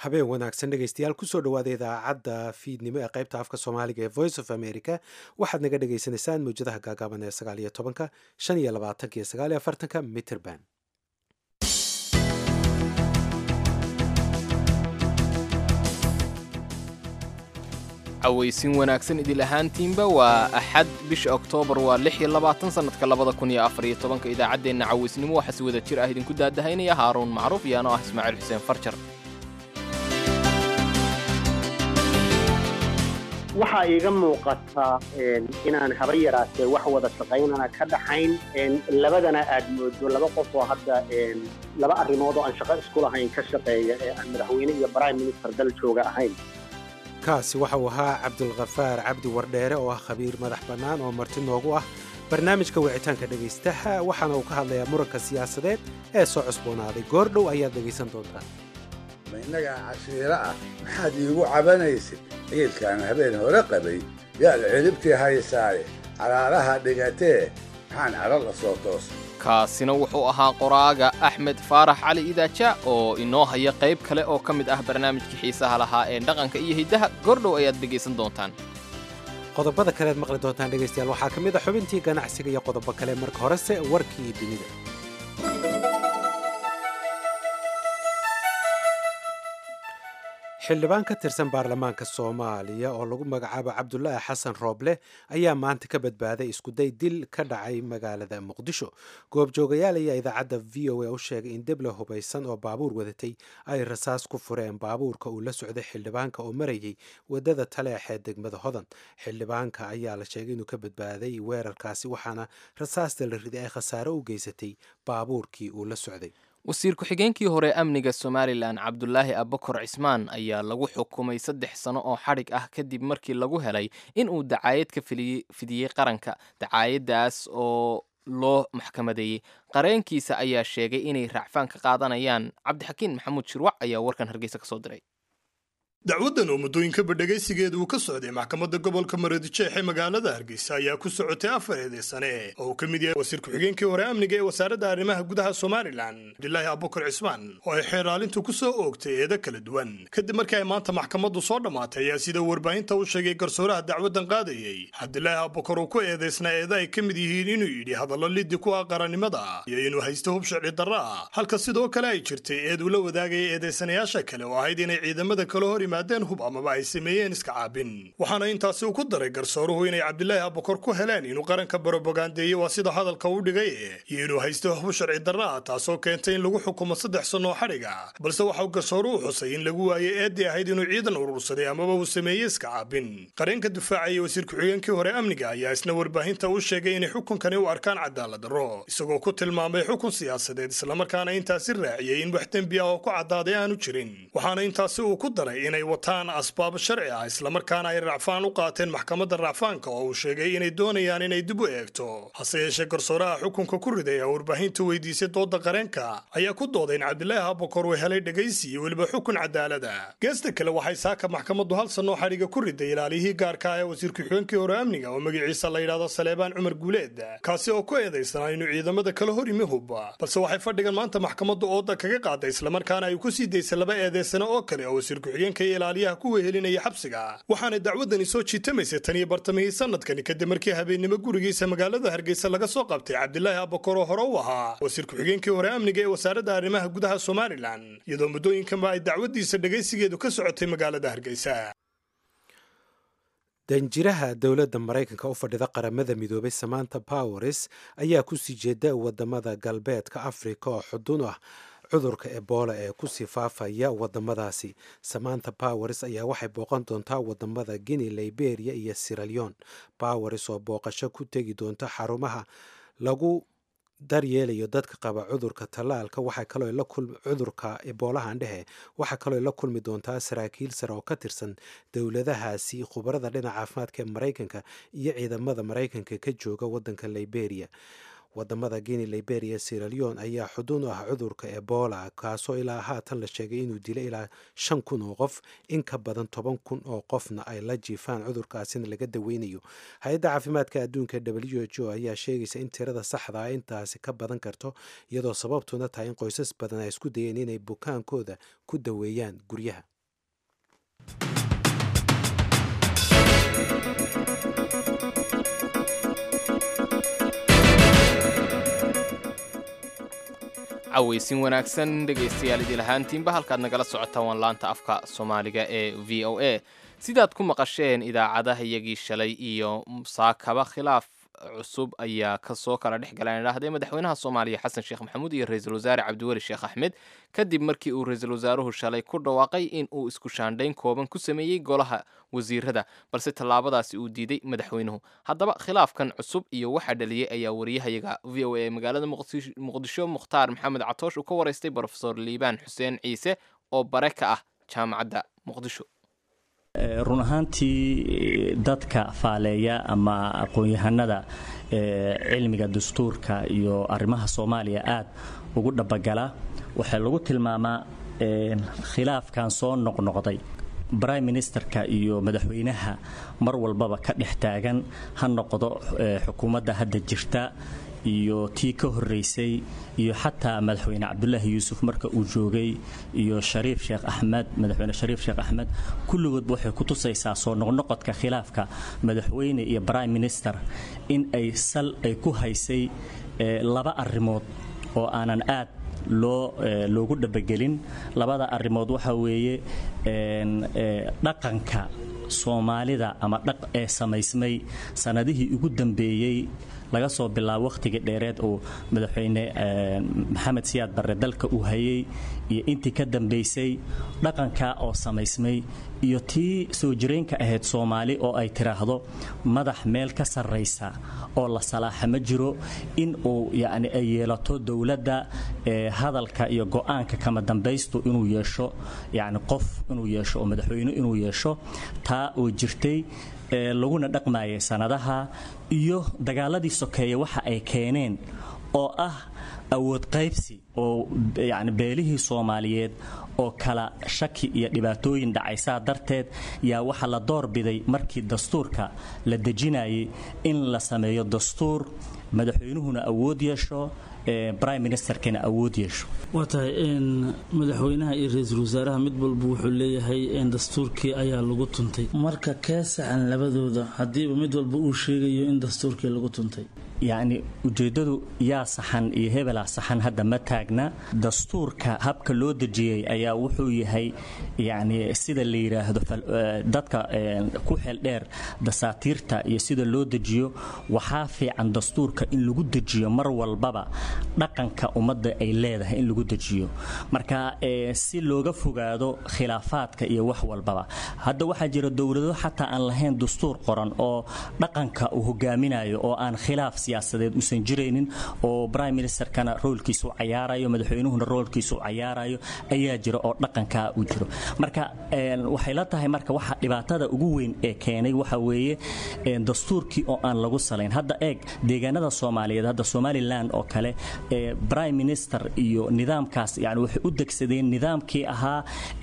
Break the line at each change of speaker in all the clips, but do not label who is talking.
habeen wanaagsan dhegaystayaal kusoo dhawaada idaacadda fiidnimo ee qaybta afka soomaaliga ee voice of america waxaad naga dhagaysanaysaan mawjadaha gaagaaban ee sagaal iyo tobanka shan iyo labaatanka iyo sagaal iyo afartanka mitrband
cawaysin wanaagsan idil ahaantiinba waa axad bisha oktoobar waa lix iyo labaatan sannadka labada kun iyo afar iyo tobanka idaacaddeenna cawaysnimo waxaa si wada jir ah idinku daadahaynaya haaruun macruuf iyo anoo ah ismaaciil xuseen farjar
waxaa iiga muuqataa inaan haba yaraatee wax wada shaqaynana ka dhaxayn labadana aad moodo laba qof oo hadda laba arrimood oo aan shaqo isku lahayn ka shaqeeya ee aan madaxweyne iyo prime minister dal jooga ahayn
kaasi waxa uu ahaa cabdulkhafaar cabdi wardheere oo ah khabiir madax bannaan oo marti noogu ah barnaamijka wicitaanka dhegaystaha waxaana uu ka hadlayaa muranka siyaasadeed ee soo cusboonaaday goordhow ayaad dhegaysan doontaan
ma innagaa cashiiro ah maxaad iigu cabanaysid ciidkaan habeen hore qabay yaad ciribtii haysaaye calaalaha dhigatee maxaan calo la soo toos
kaasina wuxuu ahaa qoraaga axmed faarax cali idaaja oo inoo haya qayb kale oo ka mid ah barnaamijkii xiisaha lahaa ee dhaqanka iyo hiddaha goordhow ayaad dhegaysan doontaan
qodobada kalead maqli doontaan dhegaystayaal waxaa ka mid a xubintii ganacsiga iyo qodobo kale marka horese warkii dunida xildhibaan ka tirsan baarlamaanka soomaaliya oo lagu magacaabo cabdulaahi xasan rooble ayaa maanta ka badbaaday iskuday dil ka dhacay magaalada muqdisho goobjoogayaal ayaa idaacadda v o a u sheegay in deble hubaysan oo baabuur wadatay ay rasaas ku fureen baabuurka uu la socday xildhibaanka oo marayay wadada taleexee degmada hodan xildhibaanka ayaa la sheegay inuu ka badbaaday weerarkaasi waxaana rasaasta la riday ay khasaare u geysatay baabuurkii uu la socday
wasiir ku-xigeenkii hore amniga somalilan cabdulaahi abakor cismaan ayaa lagu xukumay saddex sano oo xadhig ah kadib markii lagu helay in uu dacaayad ka fidiyey qaranka dacaayaddaas oo loo maxkamadeeyey qareenkiisa ayaa sheegay inay raacfaan ka qaadanayaan cabdixakiin maxamuud shirwac ayaa warkan hargeysa ka soo diray
dacwaddan oo muddooyinkaba dhegaysigeeda uu ka socday maxkamadda gobolka maroodijeex ee magaalada hargeysa ayaa ku socotay afareedii sane oo uu ka mid yahay wasiir ku-xigeenkii hore amniga ee wasaaradda arrimaha gudaha somalilan cabdilaahi abukar cismaan oo ay xeeraalintu ku soo oogtay eedo kala duwan kadib markii ay maanta maxkamaddu soo dhammaatay ayaa sida warbaahinta u sheegay garsooraha dacwaddan qaadayey cabdilaahi abukar uu ku eedaysnaa eeda ay ka mid yihiin inuu yidhi hadallo liddi ku ah qarannimada iyo inuu haysto hub sharci darra ah halka sidoo kale ay jirtay eed uu la wadaagaya eedaysanayaasha kale oo ahayd inay ciidamada kala hor hub amaba ay sameeyeen iska caabin waxaana intaasi uu ku daray garsooruhu inay cabdilaahi abukor ku heleen inuu qaranka barobogaandeeyey waa sida hadalka u dhigay iyo inuu haysto hub sharci darra ah taasoo keentay in lagu xukumo saddex sannoo xadhiga balse waxauu garsooruhu xusay in lagu waayey eeddii ahayd inuu ciidan urursaday amaba uu sameeyey iska caabin qareenka difaacaya wasiir ku-xigeenkii hore amniga ayaa isna warbaahinta u sheegay inay xukunkani u arkaan cadaalad darro isagoo ku tilmaamay xukun siyaasadeed islamarkaana intaasi raaciyey in wax dembi ah oo ku caddaaday aanu jirin waxaana intaasi uu ku daray inay wataan asbaab sharci ah islamarkaana ay racfaan u qaateen maxkamadda racfaanka oo uu sheegay inay doonayaan inay dib u eegto hase yeeshee garsooraha xukunka ku riday ee warbaahinta weydiisay dooda qareenka ayaa ku dooday in cabdilaahi abukor uu helay dhegaysi iyo weliba xukun cadaalada geesta kale waxay saaka maxkamaddu hal sannoo xadhiga ku riday ilaaliyihii gaarka ah ee wasiir ku-xigeenkii hore amniga oo magaciisa la yidhahdo saleebaan cumar guuleed kaasi oo ku eedaysanaa inuu ciidamada kala hor yimi hub balse waxay fadhigan maanta maxkamaddu ooda kaga qaaday islamarkaana ay ku sii daysay laba eedeysano oo kale oo wasiir ku-xigeenka iyo ilaaliyaha ku wehelinaya xabsiga waxaana dacwaddani soo jiitamaysay tan iyo bartamihii sanadkani kadib markii habeennimo gurigiisa magaalada hargeysa laga soo qabtay cabdilaahi abakor oo hore u ahaa wasiir ku-xigeenkii hore amniga ee wasaaradda arrimaha gudaha somalilan iyadoo muddooyinkanba ay dacwaddiisa dhegaysigeedu ka socotay magaalada hargeysa
danjiraha dowladda maraykanka u fadhida qaramada midoobay samanta powers ayaa kusii jeeda wadamada galbeedka afrika oo xudun ah cudurka ebola ee kusii faafaya wadamadaasi samanta powers ayaa waxay booqan doontaa wadamada guinea liberia iyo siraleon powers oo booqasho ku tegi doonta xarumaha lagu daryeelayo dadka qaba cudurka tallaalka waxaa kaloo cudurka eboolahan dhehe waxaa kaloo la kulmi doontaa saraakiil sare oo ka tirsan dowladahaasi khubarada dhinaca caafimaadka ee maraykanka iyo ciidamada maraykanka ka jooga wadanka liberia wadamada guinea liberia siraleon ayaa xudun u ah cudurka ebola kaasoo ilaa haatan la sheegay inuu dilay ilaa shan kun oo qof in ka badan toban kun oo qofna ay la jiifaan cudurkaasina laga daweynayo hay-adda caafimaadka adduunka w h o ayaa sheegaysa in tirada saxda ah intaasi ka badan karto iyadoo sababtuna tahay in qoysas badan ay isku dayeen inay bukaankooda ku daweeyaan guryaha
cawaysin wanaagsan dhegaystayaal idil ahaantiinba halkaad nagala socotaan waan laanta afka soomaaliga ee v o a sidaad ku maqasheen idaacadaha iyagii shalay iyo saakaba khilaaf cusub ayaa kasoo kala dhex galaan idhaahday madaxweynaha soomaaliya xasan sheekh maxamuud iyo ra-iisul wasaare cabdiweli sheekh axmed kadib markii uu ra-iisul wasaaruhu shalay ku dhawaaqay in uu isku shaandhayn kooban ku sameeyey golaha wasiirada balse tallaabadaasi uu diiday madaxweynuhu haddaba khilaafkan cusub iyo waxaa dhaliyey ayaa wariyahayaga v o a magaalada muqdisho mukhtaar maxamed catoosh uu ka waraystay brofesor liibaan xuseen ciise oo bare ka ah jaamacadda muqdisho
run ahaantii dadka faaleeya ama aqoon-yahanada cilmiga dastuurka iyo arrimaha soomaaliya aad ugu dhabagala waxaa lagu tilmaamaa khilaafkan soo noqnoqday brime ministerka iyo madaxweynaha mar walbaba ka dhex taagan ha noqdo xukuumadda hadda jirta iyo tii ka horeysay iyo xataa madaxweyne cabdulaahi yuusuf marka uu joogay iyo shariif sheekh axmed madaxweyne shariif sheekh axmed kulligoodba waxay ku tusaysaa soo noqnoqodka khilaafka madaxweyne iyo prime minister in ay sal ay ku haysay laba arrimood oo aanan aad loo loogu dhabagelin labada arrimood waxa weeye dhaqanka soomaalida ama dhaq ee samaysmay sanadihii ugu dambeeyey laga soo bilaabo wakhtigii dheereed uu madaxweyne maxamed siyaad barre dalka uu hayay iyo intii ka dambaysay dhaqankaa oo samaysmay iyo tii soo jireenka ahayd soomaali oo ay tiraahdo madax meel ka sarraysa oo la salaaxa ma jiro in uu yacni ay yeelato dowladda hadalka iyo go-aanka kama dambaystu inuu yeesho yacni qof inuu yeesho oo madaxweyne inuu yeesho taa oo jirtay laguna dhaqmayay sanadaha iyo dagaaladii sokeeye waxa ay keeneen oo ah awood qaybsi oo yacni beelihii soomaaliyeed oo kala shaki iyo dhibaatooyin dhacaysaa darteed yaa waxaa la doorbiday markii dastuurka la dejinayay in la sameeyo dastuur madaxweynuhuna awood yeesho brime ministerkana awood yeesho
waa tahay madaxweynaha iyo ra-iisul wasaaraha mid walba wuxuu leeyahay dastuurkii ayaa lagu tuntay marka kee saxan labadooda haddiiba mid walba uu sheegayo in dastuurkii lagu tuntay
yacni ujeeddadu yaa saxan iyo hebelaa saxan hadda ma taagna dastuurka habka loo dejiyey ayaa wuxuu yahay yacni sida la yidhaahdo dadka ku xeeldheer dasaatiirta iyo sida loo dejiyo waxaa fiican dastuurka in lagu dejiyo mar walbaba dhaqanka ummadda ay leedahay in lagu dejiyo marka si looga fogaado khilaafaadka iyo wax walbaba hadda waxaa jira dowlado xataa aan lahayn dastuur qoran oo dhaqanka uu hogaaminayo oo aan khilaaf siyaasadeed uusan jiraynin oo prime ministerkana roolkiisu cayaarayo madaxweynuhuna roolkiisu cayaarayo ayaa jira oo dhaqankaa uu jiro marka waxay la tahay marka waxa dhibaatada ugu weyn ee keenay waxa weeye dastuurkii oo aan lagu salayn hadda eeg deegaanada soomaaliyeed hadda somalilan oo kale prime minister iyo nidaamkaas yani waxay u degsadeen nidaamkii ahaa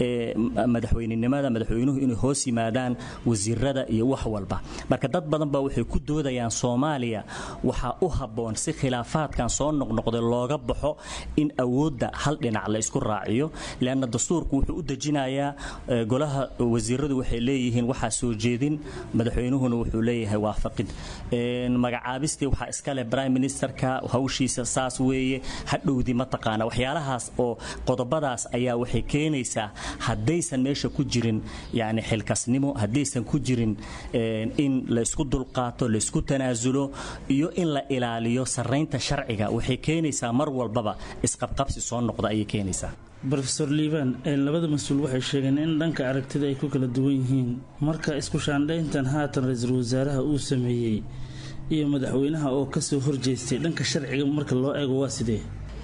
madaxweynenimada madaxweynuhu inay hoos yimaadaan wasiirada iyo wax walba marka dad badan baa waxay ku doodayaan soomaaliya waxaa u habboon si khilaafaadkan soo noqnoqday looga baxo in awoodda hal dhinac la isku raaciyo leanna dastuurku wuxuu u dejinayaa golaha wasiiradu waxay leeyihiin waxaa soo jeedin madaxweynuhuna wuxuu leeyahay waafaqid magacaabistii waxaa iskale prime ministerka hawshiisa saas weeye hadhowdii mataqaana waxyaalahaas oo qodobadaas ayaa waxay keenaysaa haddaysan meesha ku jirin yani xilkasnimo haddaysan ku jirin in la isku dulqaato la isku tanaasulo iyo in la ilaaliyo saraynta sharciga waxay keenaysaa mar walbaba isqabqabsi soo noqda ayay keenaysaa
rofeor liibaan labada mas-uul waxay sheegeen in dhanka aragtida ay ku kala duwan yihiin marka isku shaandhayntan haatan ra-iisul wasaaraha uu sameeyey iyo madaxweynaha oo kasoo horjeestay dhanka sharciga marka loo eego waa sidee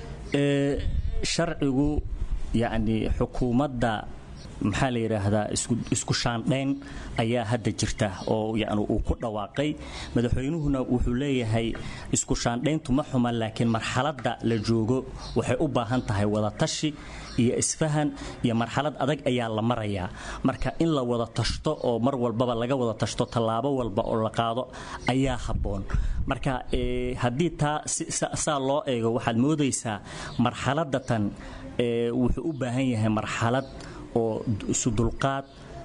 sharcigu yacni xukuumadda maxaa la yidhaahdaa isku shaandhayn ayaa hadda jirta oo yani uu ku dhawaaqay madaxweynuhuna wuxuu leeyahay isku shaandhayntu ma xuman laakiin marxaladda la joogo waxay u baahan tahay wadatashi iyo isfahan iyo marxalad adag ayaa la marayaa marka in la wada tashto oo mar walbaba laga wada tashto tallaabo walba oo la qaado ayaa habboon marka haddii taa saa loo eego waxaad moodaysaa marxaladda tan wuxuu u baahan yahay marxalad oo isu dulqaad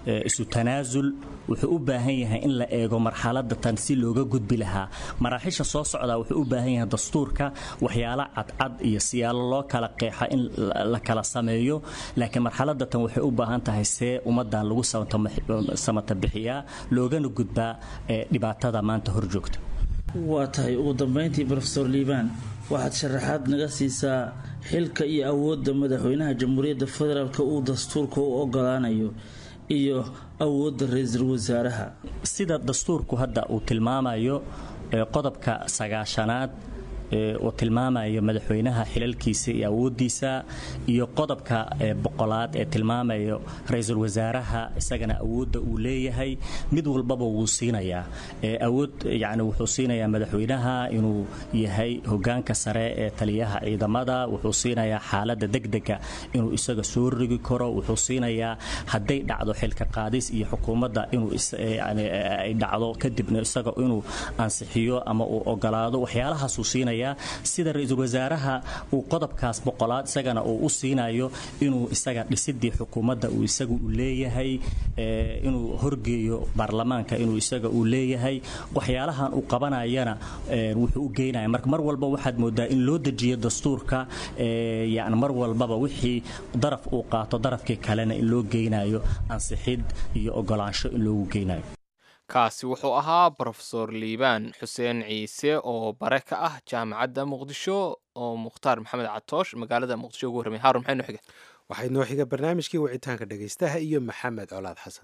isu tanaasul wuxuu u baahan yahay in la eego marxaladda tan si looga gudbi lahaa maraaxisha soo socdaa wuxuu u baahan yahay dastuurka waxyaalo cadcad iyo siyaalo loo kala qeexa in la kala sameeyo laakiin marxaladda tan waxay u baahan tahay see ummaddan lagu samata bixiyaa loogana gudbaa dhibaatada maanta hor joogta
waa tahay ugu dambayntii rofeor liibaan waxaad sharaxaad naga siisaa xilka iyo awoodda madaxweynaha jamhuuriyadda federaalk uu dastuurka u ogolaanayo iyo awoodda ra-iisul wasaaraha
sida dastuurku hadda uu tilmaamayo qodobka sagaashanaad uu tilmaamayo madaxweynaha xilalkiisa iyo awoodiisa iyo qodobka boqolaad ee tilmaamayo ra-iisul wasaaraha isagana awoodda uu leeyahay mid walbaba wuu siinayaa awood yani wuxuu siinayaa madaxweynaha inuu yahay hogaanka sare ee taliyaha ciidamada wuxuu siinayaa xaalada degdega inuu isaga soo rogi karo wuxuu siinayaa hadday dhacdo xilka qaadis iyo xukuumadda inuu ay dhacdo kadibna isaga inuu ansixiyo ama uu ogolaado waxyaalahaasuu siinaya sida ra-iisul wasaaraha uu qodobkaas boqolaad isagana uu u siinayo inuu isaga dhisidii xukuumadda uu isaga u leeyahay inuu horgeeyo baarlamaanka inuu isaga uu leeyahay waxyaalahan uu qabanayana wuxuu u geynaya marka mar walba waxaad moodaa in loo dejiyo dastuurka yani mar walbaba wixii daraf uu qaato darafkii kalena in loo geynayo ansixid iyo ogolaansho in loogu geynayo
kaasi wuxuu ahaa brofesor liibaan xuseen ciise oo bare ka ah jaamacadda muqdisho oo mukhtaar maxamed catoosh magaalada muqdisho ugu warramay haarun maxay noo xiga
waxay noo xiga barnaamijkii wicitaanka dhegaystaha iyo maxamed colaad xasan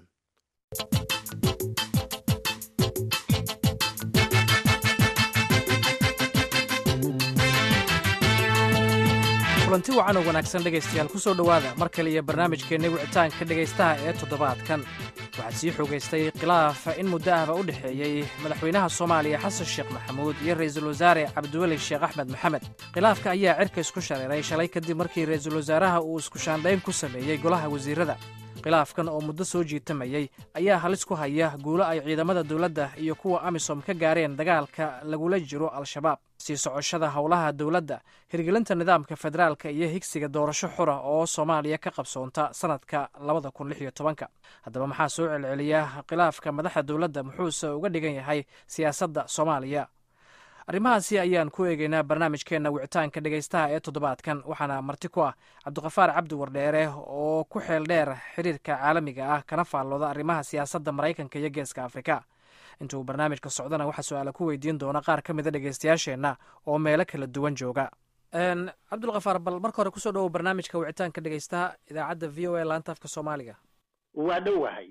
kulanti wacan oo wanaagsan dhegaystayaal ku soo dhowaada mar kale iyo barnaamijkeenna wicitaanka dhegaystaha ee toddobaadkan waxaa sii xoogaystay khilaaf in muddo ahba u dhexeeyey madaxweynaha soomaaliya xasan sheekh maxamuud iyo ra'iisul wasaare cabdiweli sheekh axmed maxamed khilaafka ayaa cirka isku shareeray shalay kadib markii ra'iisul wasaaraha uu isku shaandhayn ku sameeyey golaha wasiirada khilaafkan oo muddo soo jiitamayey ayaa halis ku haya guulo ay ciidamada dowladda iyo kuwa amisom ka gaareen dagaalka lagula jiro al-shabaab sii socoshada howlaha dowladda hirgelinta nidaamka federaalka iyo higsiga doorasho xura oo soomaaliya ka qabsoonta sanadka labada kun lix iyo tobanka haddaba maxaa soo celceliya khilaafka madaxda dowladda muxuuse uga dhigan yahay siyaasadda soomaaliya arrimahaasi ayaan ku eegeynaa barnaamijkeenna wicitaanka dhegaystaha ee toddobaadkan waxaana marti ku ah cabdiqafaar cabdi wardheere oo ku xeel dheer xiriirka caalamiga ah kana faallooda arrimaha siyaasadda maraykanka iyo geeska afrika intuu barnaamijka socdana waxaa su-aala ku weydiin doona qaar ka mida dhegaystayaasheenna oo meelo kala duwan jooga cabdulkafaar bal marka hore kusoo dhowow barnaamijka wicitaanka dhegaystaha idaacadda v o a laanta afka soomaaliga
waa dhowahay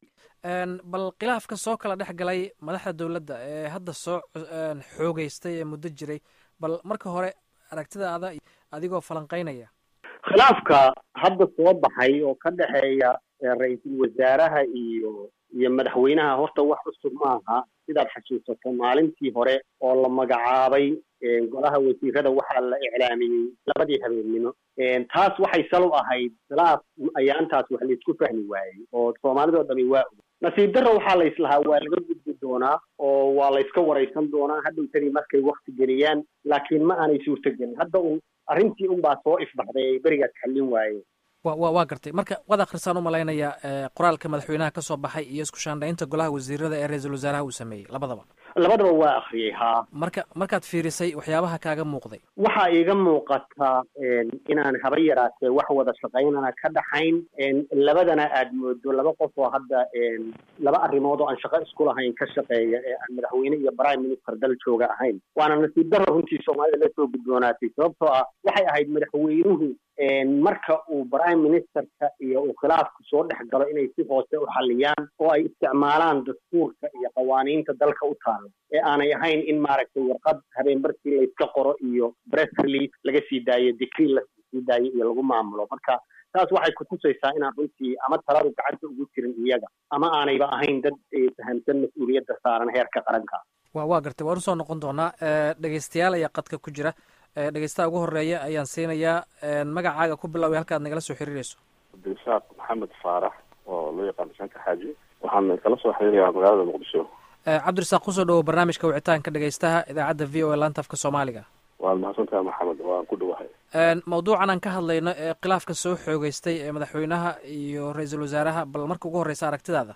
bal khilaafka soo kala dhex galay madaxda dowladda ee hadda soo xoogeystay ee muddo jiray bal marka hore aragtidaada adigoo falanqaynaya
khilaafka hadda soo baxay oo ka dhexeeya ra-iisul wasaaraha iyo iyo madaxweynaha horta wax cusub maaha sidaad xasuusato maalintii hore oo la magacaabay golaha wasiirada waxaa la iclaamiyey labadii habeennimo taas waxay sal u ahayd khilaaf ayaantaas wax laysku fahmi waayey oo soomaalidoo dhami waa og nasiib darro waxaa layslahaa waa laga gudbi doonaa oo waa layska waraysan doonaa hadhowtadii markay wakti geliyaan laakiin ma aanay suurtogelin hadda un arrintii unbaa soo ifbaxday ay berigaas xallin waayeen
wa waa gartay marka waad akhrisaan u malaynayaa qoraalka madaxweynaha ka soo baxay iyo isku shaandhaynta golaha wasiirada ee ra-iisul wasaaraha uu sameeyey labadaba
labadaba waa akhriyey haa
marka markaad fiirisay waxyaabaha kaaga muuqday
waxaa iiga muuqataa inaan haba yaraatee wax wada shaqaynana ka dhaxayn labadana aad moodo laba qof oo hadda laba arrimood oo aan shaqo isku lahayn ka shaqeeya ee aan madaxweyne iyo prime minister dal jooga ahayn waana nasiib darro runtii soomaalida la soo gudboonaatay sababtoo ah waxay ahayd madaxweynuhu marka uu prime ministerka iyo uu khilaafku soo dhex galo inay si hoose u xalliyaan oo ay isticmaalaan dastuurka iyo qawaaniinta dalka u taala ee aanay ahayn in maaragtay warqad habeenbarkii layska qoro iyo press release laga sii daayo decree lasii daayo iyo lagu maamulo marka taas waxay kutusaysaa inaan runtii ama taladu gacanta ugu jirin iyaga ama aanayba ahayn dad fahamsan mas-uuliyadda saaran heerka qaranka
wa waa gartay waan usoo noqon doonaa dhegeystayaal ayaa qadka ku jira dhegeystaha ugu horeeya ayaan siinayaa magacaaga ku biloway halkaad nagala soo xiriirayso
cabdirasaaq maxamed faarax oo loo yaqaano shanka xaaji waxaan kala soo xiriirayaa magaalada muqdisho
cabdirasaaq kusoo dhawow barnaamijka wicitaanka dhegeystaha idaacadda v o a laanta afka soomaaliga
waad mahadsantahay maxamed waan ku dhawahay
mawduucan aan ka hadlayno ee khilaafka soo xoogeystay ee madaxweynaha iyo ra-iisul wasaaraha bal marka ugu horreysa aragtidaada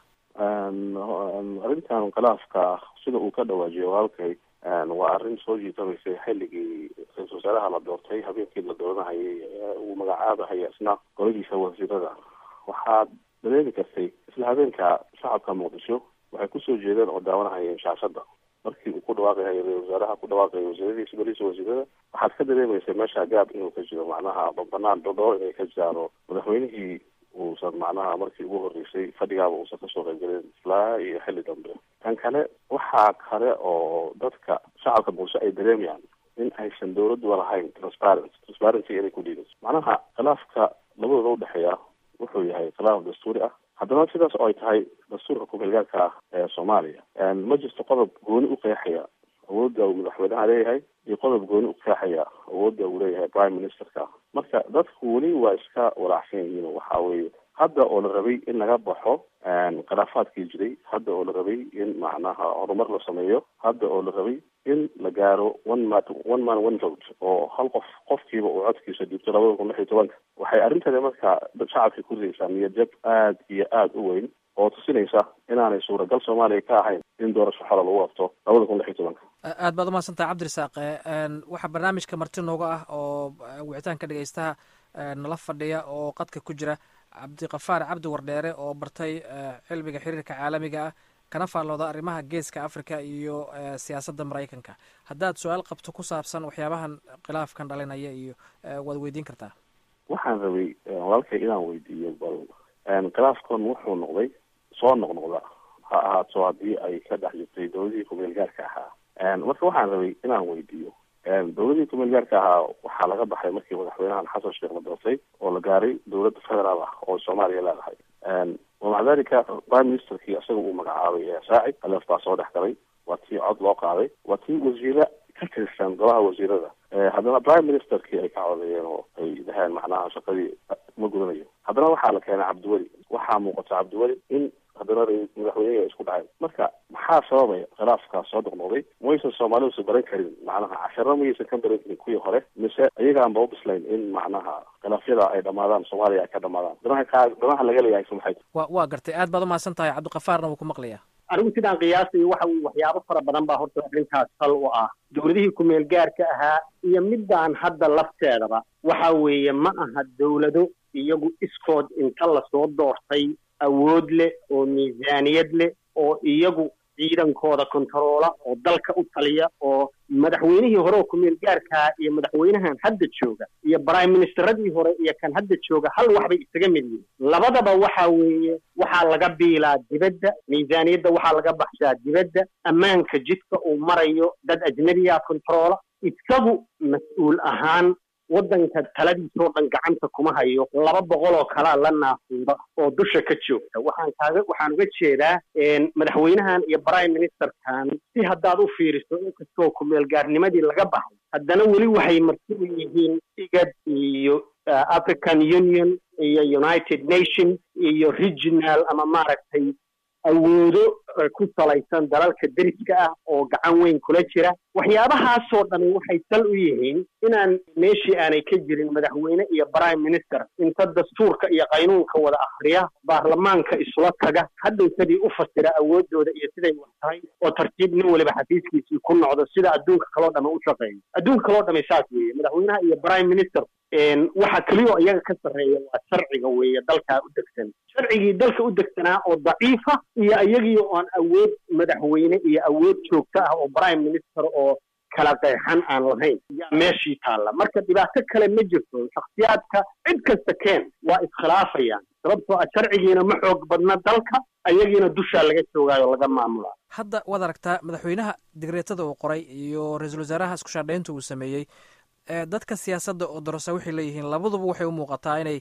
arrintan khilaafka sida uu ka dhawaajiyo walaalkay waa arrin soo jiitamaysay xilligii ra-isul wasaaraha la doortay habeenkii la dooranahayay uu magacaabahaya isna goladiisa wasiirada waxaad dareemi kartay isla habeenka shacabka muqdisho waxay kusoo jeedeen oo daawanahayeen shaashada markii uu ku dhawaaqahay ra-isul wasaaraha ku dhawaaqaya wasiiradiisa goladiisa wasiirada waxaad ka dareemaysa meesha gaab inuu ka jiro macnaha banaan dhodhoo inay ka jaaro madaxweynihii uusan macnaha markii ugu horreysay fadhigaaba uusan kasoo qaybgelin ilaa iyo xilli dambe tan kale waxaa kale oo dadka shacabka muqdisho ay dareemayaan in aysan dawladduba lahayn transparent transparency inay ku dhiibayso macnaha khilaafka labadooda udhexeeya wuxuu yahay khilaaf dastuuri ah haddana sidaas oo ay tahay dastuurka ku-meelgaarka ah ee soomaaliya ma jirto qodob gooni u qeexaya awoodda uu madaxweynaha leeyahay iyo qodob gooni u qeexaya awoodda uu leeyahay prime ministerka marka dadku weli waa iska walaacsan yihiin waxa weeye hadda oo la rabay in laga baxo khilaafaadkii jiray hadda oo la rabay in macnaha horumar la sameeyo hadda oo la rabay in la gaaro one man one man one vote oo hal qof qofkiiba uu codkiisa dhiibto labada kun lix iyo tobanka waxay arrintani marka shacabka ku ridaysaa niyad jab aad iyo aada u weyn oo tusinaysa inaanay suuragal soomaaliya ka ahayn in doorasho xola lagu qabto labada kun lix iyo tobanka
aad baad umahadsantaha cabdirasaaq waxaa barnaamijka marti nooga ah oo wicitaanka dhegeystaha nala fadhiya oo qadka ku jira cabdiqafaar cabdi wardheere oo bartay cilmiga xiriirka caalamiga ah kana faallooda arrimaha geeska africa iyo siyaasadda maraykanka haddaad su-aal qabto ku saabsan waxyaabahan khilaafkan dhalinaya iyo waad weydiin kartaa
waxaan rabay walaalkay inaan weydiiyo bal khilaafkan wuxuu noqday soo noqnoqda ha ahaato haddii ay ka dhex jirtay dowladihii kumeel gaarka ahaa marka waxaan rabay inaan weydiiyo dowladihii kumeel gaarka ahaa waxaa laga baxay markii madaxweynahan xasan sheekh la doortay oo la gaaray dowladda federaal ah oo soomaaliya leedahay wamaca dalika prime ministerkii isaga uu magacaabay saaci aleef baa soo dhex galay waa tii cod loo qaaday waa tii wasiire ka tirsan golaha wasiirada haddana prime ministerkii ay ka codeeyeen oo ay dhaheen macnaha shaqadii ma gudanayo haddana waxaa la keenay cabdiweli waxaa muuqata cabdiweli in haddana madaxweynehi ay isku dhaceen marka maxaa sababaya khilaafkaas soo noqnoqday maysan soomaalidusa baran karin macnaha casharo mayaysan ka baran karin kuwii hore mise iyagaanba ubislayn in macnaha khilaafyada ay dhamaadaan soomaaliya ay ka dhamaadaan danaha kaa danaha laga leeyahay su maxay
wa waa gartay aad baad umahadsan tahay cabdiqafaarna wuu ku maqlayaa
anigu sidaan qiyaasayo waxa uu waxyaabo fara badan baa horta arrintaas sal u ah dowladihii kumeel gaarka ahaa iyo midaan hadda lafteedaba waxa weeye ma aha dowlado iyagu iskood inta lasoo doortay awood leh oo miisaaniyad leh oo iyagu ciidankooda kontaroola oo dalka u taliya oo madaxweynihii hore oo kumeel gaarkaa iyo madaxweynahan hadda jooga iyo prime ministeradii hore iyo kan hadda jooga hal wax bay isaga mid yihiin labadaba waxa weeye waxaa laga biilaa dibadda miisaaniyadda waxaa laga baxshaa dibadda ammaanka jidka uu marayo dad ajnabiya kontaroola isagu mas-uul ahaan waddanka taladiisoo dhan gacanta kuma hayo laba boqol oo kalaa la naafuuda oo dusha ka joogta waxaan kaaga waxaan uga jeedaa madaxweynahan iyo prime ministerkan si haddaad u fiiriso inkastoo kumeel gaarnimadii laga baxay haddana weli waxay marti u yihiin igad iyo african union iyo united nation iyo regional ama maaragtay awoodo ku salaysan dalalka deriska ah oo gacan weyn kula jira waxyaabahaasoo dhami waxay sal u yihiin inaan meeshii aanay ka jirin madaxweyne iyo prime minister inta dastuurka iyo qaynuunka wada akhriya baarlamaanka isula taga hadhowtadii u fasira awoodooda iyo siday wax tahay oo tartiib nin waliba xafiiskiisii ku noqdo sida adduunka kaloo dhami u shaqeeyo adduunka kaloo dhami saas weeye madaxweynaha iyo prime minister waxa keliya oo iyaga ka sarreeya waa sharciga weeye dalkaa u degsan sharcigii dalka u degsanaa oo daciifa iyo iyagii oon awood madaxweyne iyo awood joogto ah oo prime minister oo kala qeexan aan lahayn yaa meeshii taalla marka dhibaato kale ma jirto shakhsiyaadka cid kasta keen waa iskhilaafayaan sababtoo ah sharcigiina ma xoog badna dalka ayagiina dushaa laga joogaayo laga maamulaa
hadda waad aragtaa madaxweynaha digreetada uu qoray iyo ra-iisul wasaaraha isku shaadhaynta uu sameeyey dadka siyaasadda oo dorasa waxay leeyihiin labaduba waxay u muuqataa inay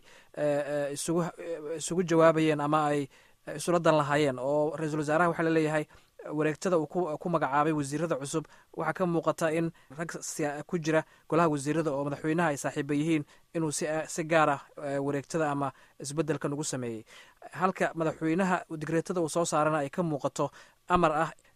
isugu isugu jawaabayeen ama ay isula dan lahaayeen oo ra-iisul wasaaraha waxaa laleeyahay wareegtada uu ku magacaabay wasiirada cusub waxaa ka muuqata in rag ku jira golaha wasiirada oo madaxweynaha ay saaxiiba yihiin inuu si gaar ah wareegtada ama isbedelkan ugu sameeyey halka madaxweynaha digreetada uu soo saarana ay ka muuqato amar ah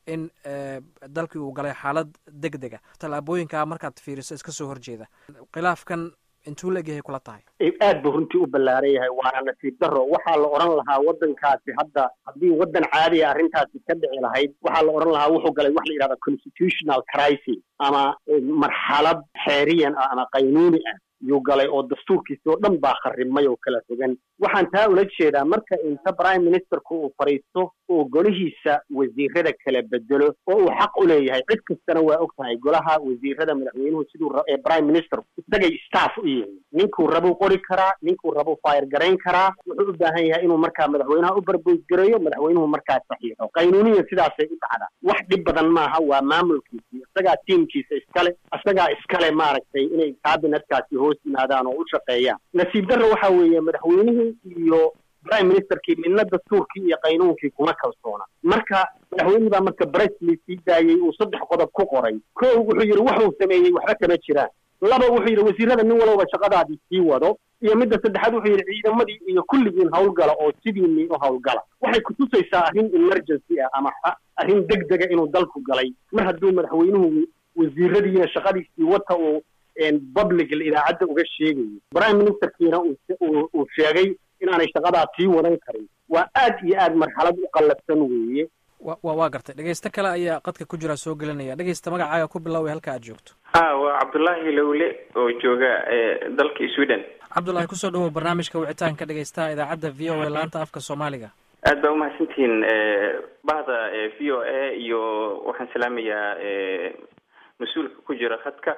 in dalkii uu galay xaalad deg dega tallaabooyinkaa markaad fiiriso iska soo horjeeda khilaafkan intuu la egyahay kula tahay
aad buu runtii u ballaaran yahay waana nasiib daro waxaa la odhan lahaa waddankaasi hadda haddii waddan caadiya arrintaasi ka dhici lahayd waxaa la odhan lahaa wuxuu galay wax la yidhahda constitutional crisis ama marxalad xeeriyan ah ama qaynuuni ah yuu galay oo dastuurkiisi oo dhan baa kharrimay oo kala fogan waxaan taa ula jeedaa marka inta prime ministerku uu fadhiisto oo golihiisa wasiirada kala bedelo oo uu xaq u leeyahay cid kastana waa og tahay golaha wasiirada madaxweynuhu siduu ee prime minister isagay staff u yihiin ninkuu rabuu qori karaa ninkuu rabuu fayr garayn karaa wuxuu u baahan yahay inuu markaa madaxweynaha u barboysgareeyo madaxweynuhu markaa saxiixo qaynuuniyan sidaasay u dhacdaa wax dhib badan maaha waa maamulkiisi isagaa tiimkiisa iskale isagaa iskale maaragtay inay kabinetkaasi hoos yimaadaan oo u shaqeeyaan nasiib darro waxa weeye madaxweynihii iyo prime ministerkii midna dastuurkii iyo qaynuunkii kuma kalsoona marka madaxweynihii baa marka bresley sii daayey uu saddex qodob ku qoray ko wuxuu yidhi waxuu sameeyey waxba kama jiraan laba wuxuu yidhi wasiirada nin walowba shaqadaadii sii wado iyo midda saddexaad wuxuu yidhi ciidamadii iyo kulligiin hawlgala oo sidiinii u hawlgala waxay kutusaysaa arrin emergency ah ama arrin deg dega inuu dalku galay mar hadduu madaxweynuhu wasiiradiina shaqadiisii wata uu public idaacadda uga sheegayo prime ministerkiina uu sheegay inaanay shaqadaa sii wadan karin waa aad iyo aad marxalad u qallafsan weeye
wa waa gartay dhegeysto kale ayaa qadka ku jira soo gelinaya dhegeysta magacaaga ku bilaaway halka aad joogto
ha waa cabdullaahi lowle oo jooga dalka sweden
cabdullaahi kusoo dhawow barnaamijka wicitaanka dhegeystaha idaacadda v o a laanta afka soomaaliga
aad baa umahadsantihiin bahda v o a iyo waxaan salaamayaa mas-uulka ku jira khadka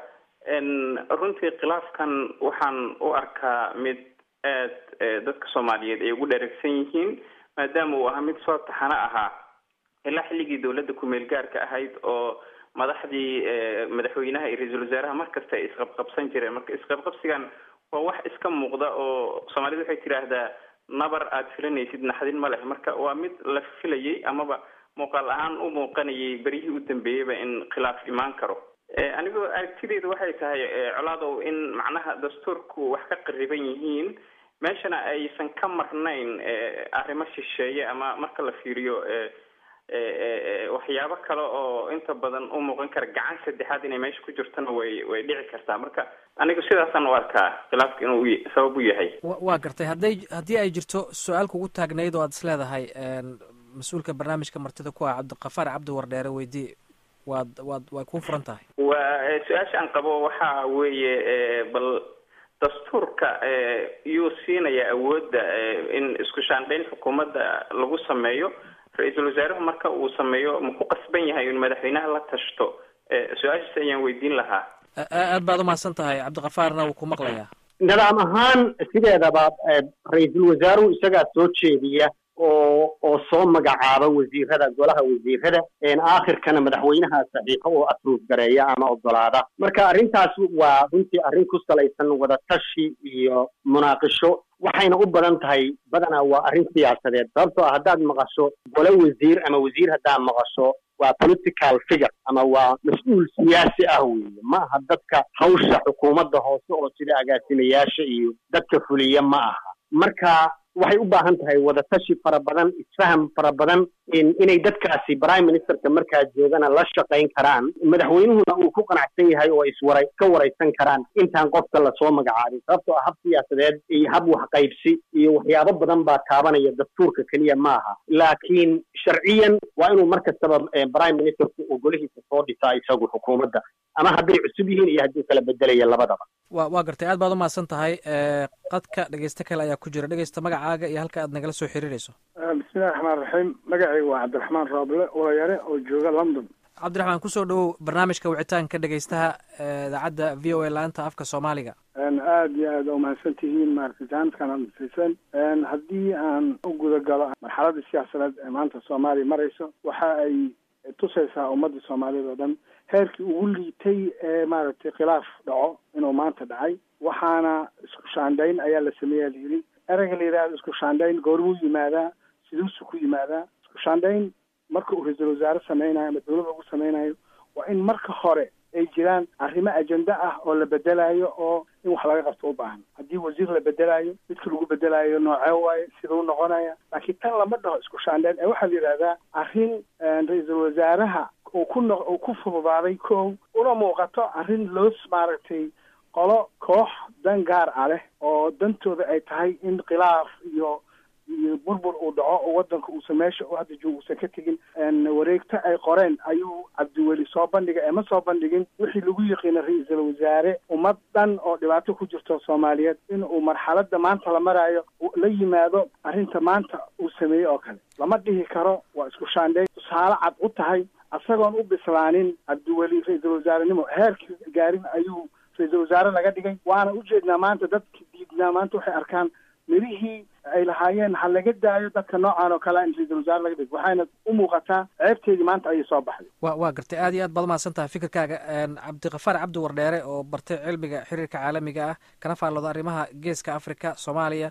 runtii khilaafkan waxaan u arkaa mid aad dadka soomaaliyeed ay ugu dheregsan yihiin maadaama uu ahaa mid soo taxano ahaa ilaa xilligii dawladda ku-meel gaarka ahayd oo madaxdii madaxweynaha iyo ra-iisul wasaaraha markasta ay isqabqabsan jireen marka isqabqabsigan waa wax iska muuqda oo soomaalida waxay tidhaahdaa nabar aada filanaysid naxdin ma leh marka waa mid la filayay amaba muuqaal ahaan u muuqanayay beryihii u dambeeyeyba in khilaaf imaan karo anigoo aragtideedu waxay tahay colaadow in macnaha dastuurku wax ka qariban yihiin meeshana aysan ka marnayn arrimo shisheeye ama marka la fiiriyo waxyaabo kale oo inta badan u muuqan kara gacan saddexaad inay meesha ku jirtona way way dhici kartaa marka anigu sidaasaan u arkaa khilaafka inuu sabab u yahay
waa gartay hadday haddii ay jirto su-aal kugu taagnayd oo aad is leedahay mas-uulka barnaamijka martida ku ah cabdiqafaar cabdi wardheere weydii waad waad way kuu furan tahay
waa su-aasha aan qabo waxa weeye bal dastuurka yuu siinaya awoodda in isku shaandhayn xukuumadda lagu sameeyo ra-iisul wasaaruhu marka uu sameeyo ma ku qasban yahay in madaxweynaha la tashto su-aashaas ayaan weydiin lahaa
aad baad umahadsan tahay cabdiqafaarna wuu ku maqlayaa
nidaam ahaan sideedaba ra-iisul wasaaruhu isagaa soo jeediya oo oo soo magacaaba wasiirada golaha wasiirada aakhirkana madaxweynaha saxiixo oo asruuf gareeya ama ogolaada marka arrintaas waa runtii arrin ku salaysan wadatashi iyo munaaqisho waxayna u badan tahay badanaa waa arrin siyaasadeed sababtoo ah haddaad maqasho gole wasiir ama wasiir haddaad maqasho waa political figure ama waa mas-uul siyaasi ah weeye ma aha dadka hawsha xukuumadda hoose oo sida agaasimayaasha iyo dadka fuliya ma aha marka waxay u baahan tahay wadatashi fara badan isfaham fara badan inay dadkaasi prime ministerka markaa joogana la shaqayn karaan madaxweynuhuna uu ku qanacsan yahay oo iswara ka waraysan karaan intaan qofka lasoo magacaabin sababtoo ah hab siyaasadeed iyo hab waxqaybsi iyo waxyaabo badan baa taabanaya dastuurka keliya ma aha laakiin sharciyan waa inuu mar kastaba prime ministerku uu golihiisa soo dhisaa isagu xukuumadda ama hadday cusub yihiin iyo hadduu kala bedelaya labadaba
wa waa gartay aad baad umahadsan tahay qadka dhegeyste kale ayaa ku jira dhegeysta magacaaga iyo halka aad nagala soo xiriirayso
bismillahi raxmaan raxiim magacayga waa cabdiraxmaan rooble ulayare oo jooga london
cabdiraxmaan kusoo dhawow barnaamijka wicitaanka dhegeystaha idaacadda v o a laanta afka soomaaliga
aada iyo aad umahadsan tihiin maaragtay jaanadkan aad nasiisan haddii aan u guda galo marxaladda siyaasadeed ee maanta soomaaliya marayso waxa ay tusaysaa ummadda soomaaliyeed oo dhan heerkii ugu liitay ee maaragtay khilaaf dhaco inuu maanta dhacay waxaana isku shaandhayn ayaa la sameeya la yidhi ereyga la yidhahdo isku shaandhayn goormuu yimaadaa siduusu ku yimaadaa isku shaandhayn marka uu ra-iisul wasaare sameynayo ama dawladda ugu sameynayo waa in marka hore ay jiraan arrimo ajenda ah oo la bedelayo oo in wax laga qabto u baahan haddii wasiir la bedelayo midka lagu bedelayo noocee waaye siduu noqonaya laakiin tan lama dhaho isku shaandheen ee waxaa la yidhahdaa arrin ra-iisul wasaaraha uu ku no uu ku fududaaday kow una muuqato arrin loos maaragtay qolo koox dan gaar ah leh oo dantooda ay tahay in khilaaf iyo iyo burbur uu dhaco oo wadanka uusan meesha u hadda joogo uusan ka tegin wareegto ay qoreen ayuu cabdiweli soo bandhigay ee ma soo bandhigin wixii lagu yiqiina ra-iisul wasaare ummad dhan oo dhibaato ku jirto soomaaliyeed in uu marxaladda maanta la maraayo la yimaado arrinta maanta uu sameeyey oo kale lama dhihi karo waa isku shaandheyn tusaale cad u tahay isagoon u bislaanin cabdiweli ra-iisul wasaarenimo heerkii gaarin ayuu ra-iisul wasaare laga dhigay waana ujeednaa maanta dadka diidnaa maanta waxay arkaan mirihii ay lahaayeen ha laga daayo dadka noocan oo kale in ra-iisul wasaare laga dhigo waxayna u muuqataa ceebteedii maanta ayay soo baxday
wa waa gartay aad iyo aad baad umahadsan tahay fikirkaaga cabdiqafaar cabdi wardheere oo bartay cilmiga xiriirka caalamiga ah kana faallooda arrimaha geeska africa soomaaliya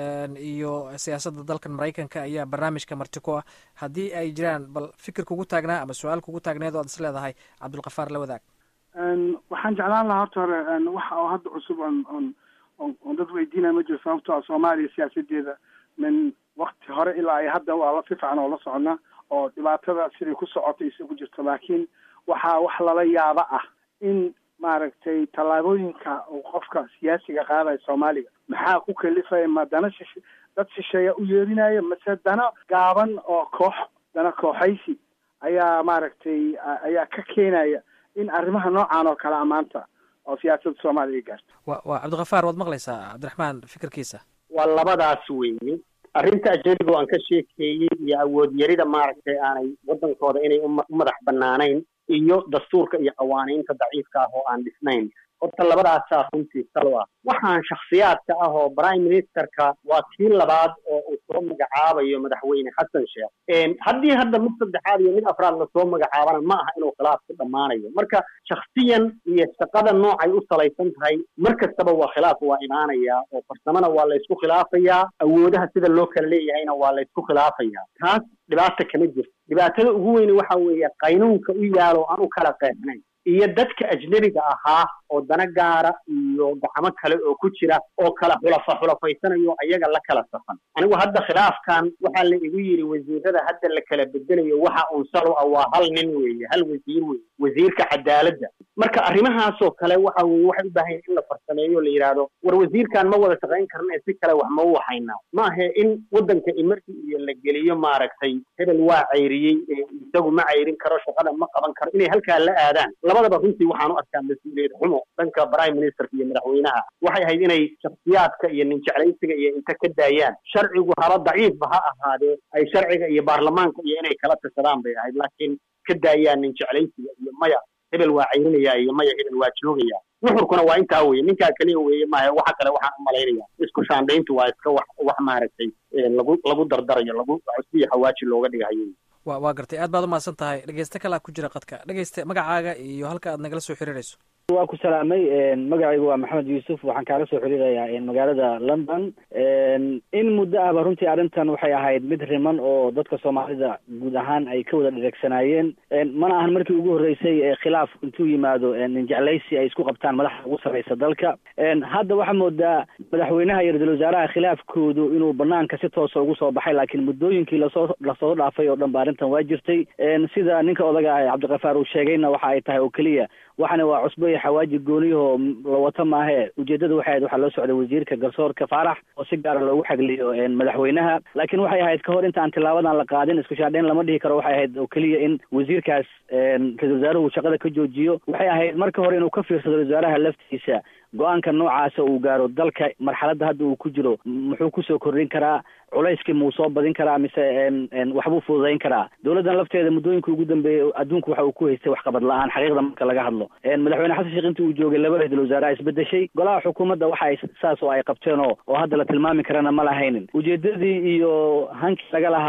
iyo siyaasadda dalkan maraykanka ayaa barnaamijka marti ku ah haddii ay jiraan bal fikir kugu taagnaa ama su-aal kugu taagneed o ad is leedahay cabdulkafaar la wadaag
waxaan jeclaan lahaa horta hore waxa oo hadda cusub on on on dad weydiinaya ma jiro sababto a soomaaliya siyaasadeeda min wakti hore ilaa ay hadda waa la si fiican oo la soconnaa oo dhibaatada siday ku socotay isagu jirto laakiin waxaa wax lala yaaba ah in maaragtay tallaabooyinka uu qofka siyaasiga qaadaya soomaaliga maxaa ku kalifaya ma dana shish dad shisheeya u yeerinaya mase dana gaaban oo koox dana kooxaysi ayaa maaragtay ayaa ka keenaya in arrimaha noocan oo kale a maanta oo siyaasadda soomaaliya ay gaarto
wa waa cabdikafaar waad maqlaysaa cabdiraxmaan fikirkiisa
waa labadaas weeye arrinta ajnabiga aan ka sheekeeyey iyo awood yarida maaragtay aanay waddankooda inay u madax bannaanayn iyo dastuurka iyo qawaaniinta daciifka ah oo aan dhisnayn horta labadaasaa runtii salo ah waxaan shakhsiyaadka ah oo prime ministerka waa kii labaad oo uu soo magacaabayo madaxweyne xasan sheekh haddii hadda mid saddexaad iyo mid afraad lasoo magacaabana ma aha inuu khilaaf ku dhammaanayo marka shakhsiyan iyo shaqada noocay u salaysan tahay mar kastaba waa khilaaf waa imaanayaa oo farsamona waa laysku khilaafayaa awoodaha sida loo kala leeyahayna waa laysku khilaafayaa taas dhibaata kama jirto dhibaatada ugu weyne waxa weeye qaynuunka u yaalo aan u kala qeexnayn iyo dadka ajnebiga ahaa oo dana gaara iyo gacmo kale oo ku jira oo kala xulafa xulafaysanayo ayaga la kala safan anigu hadda khilaafkan waxaa la igu yidhi wasiirada hadda la kala bedelayo waxa uun salo ah waa hal nin weeye hal wasiir weeye wasiirka cadaaladda marka arrimahaasoo kale waxa weye waxay u baahan in la farsameeyo la yidhaahdo war wasiirkan ma wada shaqayn karna ee si kale wax ma u waxaynaa ma ahe in waddanka imarki iyo la geliyo maaragtay hebel waa cayriyey isagu ma cayrin karo shaqada ma qaban karo inay halkaa la aadaan labadaba runtii waxaan u arkaa mas-uuliyad xumo dhanka prime ministerka iyo madaxweynaha waxay ahayd inay shakhsiyaadka iyo nin jeclaysiga iyo inta ka daayaan sharcigu haba daciifba ha ahaadee ay sharciga iyo baarlamaanka iyo inay kala tashadaan bay ahayd laakiin ka daayaan nin jeclaysiga iyo maya hebel waa cayrinaya iyo maya hebel waa joogaya nuxurkuna waa intaa weye ninkaa kaliya weeye maaha waxa kale waxaan u malaynaya isku shaandhayntu waa iska wax wax maaragtay lagu lagu dardarayo lagu cusbiyo xawaaji looga dhigahayo
wa waa gartay aad baad umahadsan tahay dhegeyste kalaa ku jira qadka dhegeyste magacaaga iyo halka aad nagala soo xiriirayso
waa ku salaamay magacaygu waa maxamed yuusuf waxaan kaala soo xiriirayaa magaalada london in muddo ahba runtii arrintan waxay ahayd mid riman oo dadka soomaalida guud ahaan ay ka wada dhereegsanaayeen mana ahan markii ugu horreysay khilaaf intuu yimaado ninjeclaysi ay isku qabtaan madaxda ugu sarreysa dalka hadda waxaa moodaa madaxweynaha iyo ra-iisul wasaaraha khilaafkoodu inuu banaanka si toosa ugu soo baxay laakiin muddooyinkii lasoo lasoo dhaafay oo dhan ba arrintan waa jirtay sida ninka odaga ah cabdikafaar uu sheegayna waxa ay tahay oo keliya waxana waa cusbo iyo xawaaji gooniyahoo la wato maahe ujeedada waxay ahayd waxaa loo socday wasiirka garsoorka faarax oo si gaara loogu xagliyo madaxweynaha laakiin waxay ahayd kahor inta aan tilaabadan la qaadin isku shaadheyn lama dhihi karo waxay ahayd oo keliya in wasiirkaas ra-isul wasaaruhu shaqada ka joojiyo waxay ahayd marka hore inuu ka fiirsado ra-isul wasaaraha laftiisa go-aanka noocaasa uu gaaro dalka marxaladda hadda uu ku jiro muxuu kusoo kordhin karaa culayskii muu soo badin karaa mise waxbuu fududayn karaa dowladdan lafteeda muddooyinka ugu dambeeyey adduunku waxa uu ku haystay waxqabad la-aan xaqiiqda marka laga hadlo madaxweyne xasan sheekh intii uu joogay laba ra-isul wasaaraha isbedeshay golaha xukuumadda waxa ay saas oo ay qabteen oo oo hadda la tilmaami karana ma lahaynin ujeedadii iyo hankii laga lahaa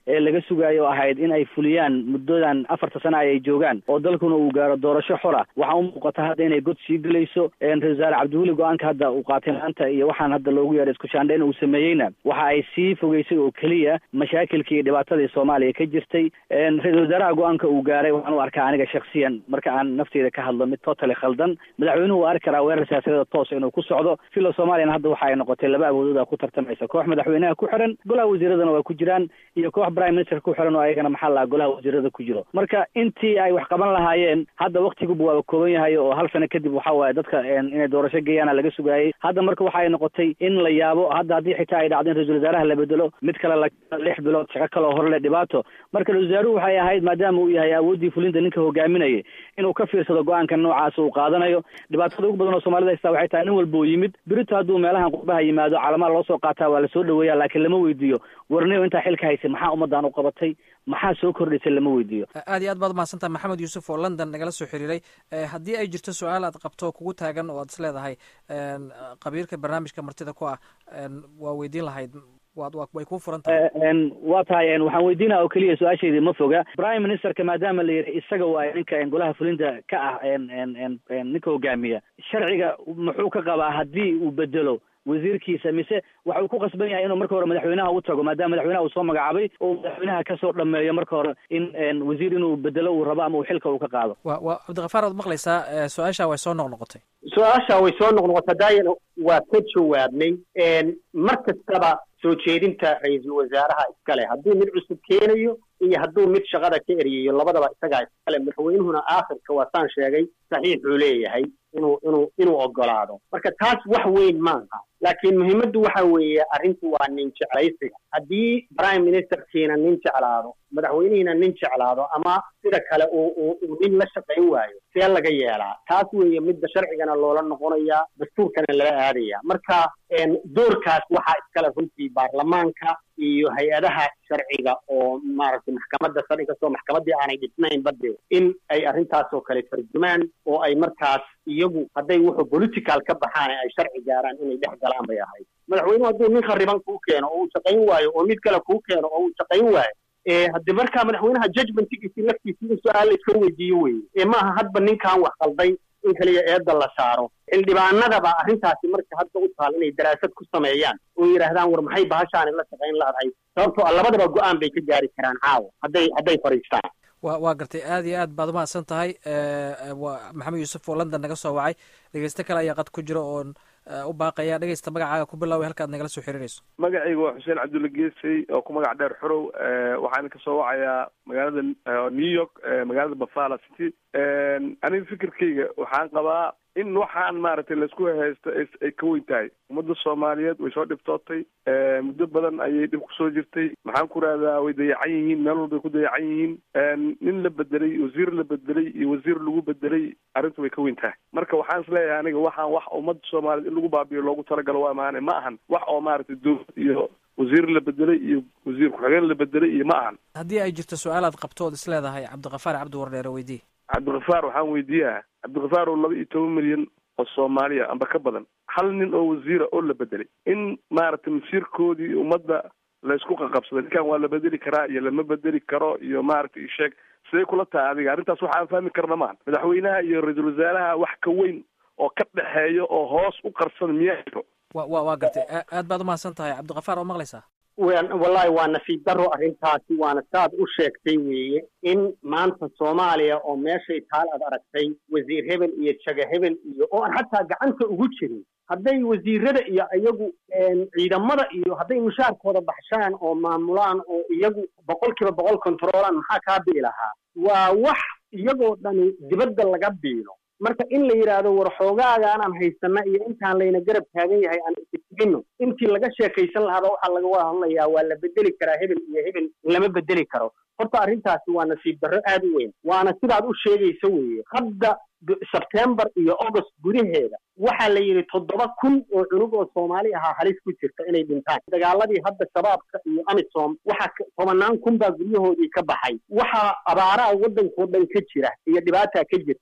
ee laga sugayo ahayd in ay fuliyaan muddadan afarta sana ay joogaan oo dalkuna uu gaaro doorasho xora waxaa u muuqata hadda inay god sii gelayso ra-isul wasaare cabdiweli go-aanka hadda uu qaatay maanta iyo waxaan hadda loogu yeeray isku shaandhayn uu sameeyeyna waxa ay sii fogeysay oo keliya mashaakilkii iyo dhibaatadii soomaaliya ka jirtay ra-isul wasaaraha go-aanka uu gaaray waxaan u arkaa aniga shaksiyan marka aan nafteyda ka hadlo mid totally khaldan madaxweynuhu waa arki karaa weerar siyaasadeed toos inuu ku socdo filo soomaaliyana hadda waxa ay noqotay laba awoodooda ku tartamaysa koox madaxweynaha ku xiran golaha wasiiradana waa ku jiraan iyo koox prime minister ku xiran oo ayagana maxaa lahaa golaha wasiirada ku jiro marka intii ay wax qaban lahaayeen hadda waktiguba waaba kooban yahay oo hal sano kadib waxa waaye dadka inay doorasho geeyaana laga sugaayay hadda marka waxa ay noqotay in la yaabo hadda haddii xitaa ay dhacdo in ra-isul wasaaraha la bedelo mid kale la lix bilood shaqo kale oo horle dhibaato marka ra-isul wasaaruhu waxay ahayd maadaama uu yahay awooddii fulinta ninka hogaaminayay inuu ka fiirsado go-aanka noocaas uu qaadanayo dhibaatada ugu badan oo soomaalida haystaa waxay tahay nin walba uu yimid berito hadduu meelahan qurbaha yimaado calamaa loo soo qaataa waa lasoo dhaweeya laakiin lama weydiiyo warniyo intaa xilka haysay maxaa ummaddan u qabatay maxaa soo kordhisay lama weydiiyo
aad iyo aad baad umahadsantaha maxamed yuusuf oo london nagala soo xiriiray haddii ay jirto su-aal aad qabto kugu taagan oo aad is leedahay qabiirka barnaamijka martida ku ah waa weydiin lahayd way kuu furan tahay
waa tahay waxaan weydiinaa oo keliya su-aashaydii ma foga prime ministerka maadaama la yidhi isaga waay ninka golaha fulinta ka ah ninka hogaamiya sharciga muxuu ka qabaa haddii uu bedelo wasiirkiisa mise waxa uu ku qasban yahay inuu marka hore madaxweynaha u tago maadaama madaxweynaha uu soo magacaabay oo madaxweynaha kasoo dhameeyo marka hore in wasiir inuu bedelo uu rabo ama uu xilka uu ka qaado
wa wa cabdikafaar waad maqlaysaa su-aasha way soo noqnoqotay
su-aasha way soo noqnoqotay dayan waa ka jawaabnay mar kastaba soo jeedinta ra-iisul wasaaraha iskale hadduu mid cusub keenayo iyo hadduu mid shaqada ka eriyayo labadaba isagaa iskale madaxweynuhuna aakhirka waa saan sheegay saxiixuu leeyahay inuu inuu inuu ogolaado marka taas wax weyn maaha laakiin muhiimaddu waxa weeye arrintu waa nin jeclaysiga haddii prime ministerkiina nin jeclaado madaxweynihiina nin jeclaado ama sida kale uu uu nin la shaqayn waayo see laga yeelaa taas weeye midda sharcigana loola noqonayaa dastuurkana lala aadaya marka doorkaas waxaa iskale runtii baarlamaanka iyo hay-adaha sharciga oo maaragtay maxkamadda sare inkastoo maxkamaddii aanay dhisnayn bade in ay arrintaas oo kale tarjumaan oo ay markaas iyagu hadday wuxuu political ka baxaan ay sharci gaaraan inay dhex galaan bay ahayd madaxweynuhu hadduu nin khariban kuu keeno oo uu shaqayn waayo oo mid kale kuu keeno oo uu shaqayn waayo hadde markaa madaxweynaha judgmentigiisi laftiisi in su-aal la iska weydiiyo weye maaha hadba ninkan wax qalday in kaliya eedda la saaro xildhibaanadaba arrintaasi marka hadda u taal inay daraasad ku sameeyaan oo yidhaahdaan war maxay bahashaani la shaqayn laadahay sababtoo a labadaba go-aan bay ka gaari karaan caawa hadday hadday fadhiistaan
wa waa gartay aad iyo aad baad umahadsan tahay waa maxamed yuusuf oo london naga soo wacay dhegeysto kale ayaa qad ku jira oon u baaqaya dhegeysta magacaaga ku bilaaway halkaad nagala soo xiriirayso
magacayga waa xuseen cabdulla geesey oo ku magac dheer xorow waxaana kasoo wacayaa magaalada new york magaalada bafala city aniga fikirkayga waxaan qabaa in waxaan maaragtay laisku haysto ay ka weyn tahay ummadda soomaaliyeed way soo dhibtootay muddo badan ayay dhib kusoo jirtay maxaan ku rahdaa way dayacan yihiin meel walbay ku dayacan yihiin nin la bedelay wasiir la bedelay iyo wasiir lagu bedelay arrintu way ka weyn tahay marka waxaan is leeyahay aniga waxaan wax ummadda soomaaliyeed in lagu baabiyo loogu talagalo waa maane ma ahan wax oo maaragtay dowlad iyo wasiir la bedelay iyo wasiir ku-xigeen la bedelay iyo ma ahan
haddii ay jirto su-aal aad qabto ood is leedahay cabdikafaar cabdi wardheere weydii
cabdikafaar waxaan weydiiyaa cabdikafaar oo laba iyo toban milyan oo soomaaliya amba ka badan hal nin oo wasiira oo la bedelay in maaragtay masiirkoodii ummadda laysku qaqabsaday ninkan waa la bedeli karaa iyo lama bedeli karo iyo maaragtay isheeg siday kula tahay adiga arrintaas waxa aan fahmi karna maahan madaxweynaha iyo ra-iisul wasaaraha wax ka weyn oo ka dhexeeya oo hoos u qarsan miyaa jiro
wa wa waa gartay aad baad umahadsan tahay cabdikafaar oo maqlaysaa
wallahi waa nasiib daro arrintaasi waana saad u sheegtay weeye in maanta soomaaliya oo meeshay taal aad aragtay wasiir hebel iyo jaga hebel iyo oo aan xataa gacanta ugu jirin hadday wasiirada iyo iyagu ciidamada iyo hadday mushaarkooda baxshaan oo maamulaan oo iyagu boqol kiiba boqol controolaan maxaa kaa bii lahaa waa wax iyagoo dhani dibadda laga biilo marka in la yidhaahdo war xoogaaga anaan haysana iyo intaan layna garab taagan yahay aan istigino intii laga sheekaysan lahaaba waxaa laga wada hadlayaa waa la bedeli karaa hebel iyo hebel lama bedeli karo horta arrintaasi waa nasiib darro aad u weyn waana sidaad u sheegaysa weeye hadda sebtembar iyo august gudaheeda waxaa la yidhi toddoba kun oo cunug oo soomaali ahaa halis ku jirta inay dhintaan dagaaladii hadda shabaabka iyo amisom waxaa tobanaan kun baa guryahoodii ka baxay waxaa abaaraha waddankao dhan ka jira iyo dhibaataa ka jirta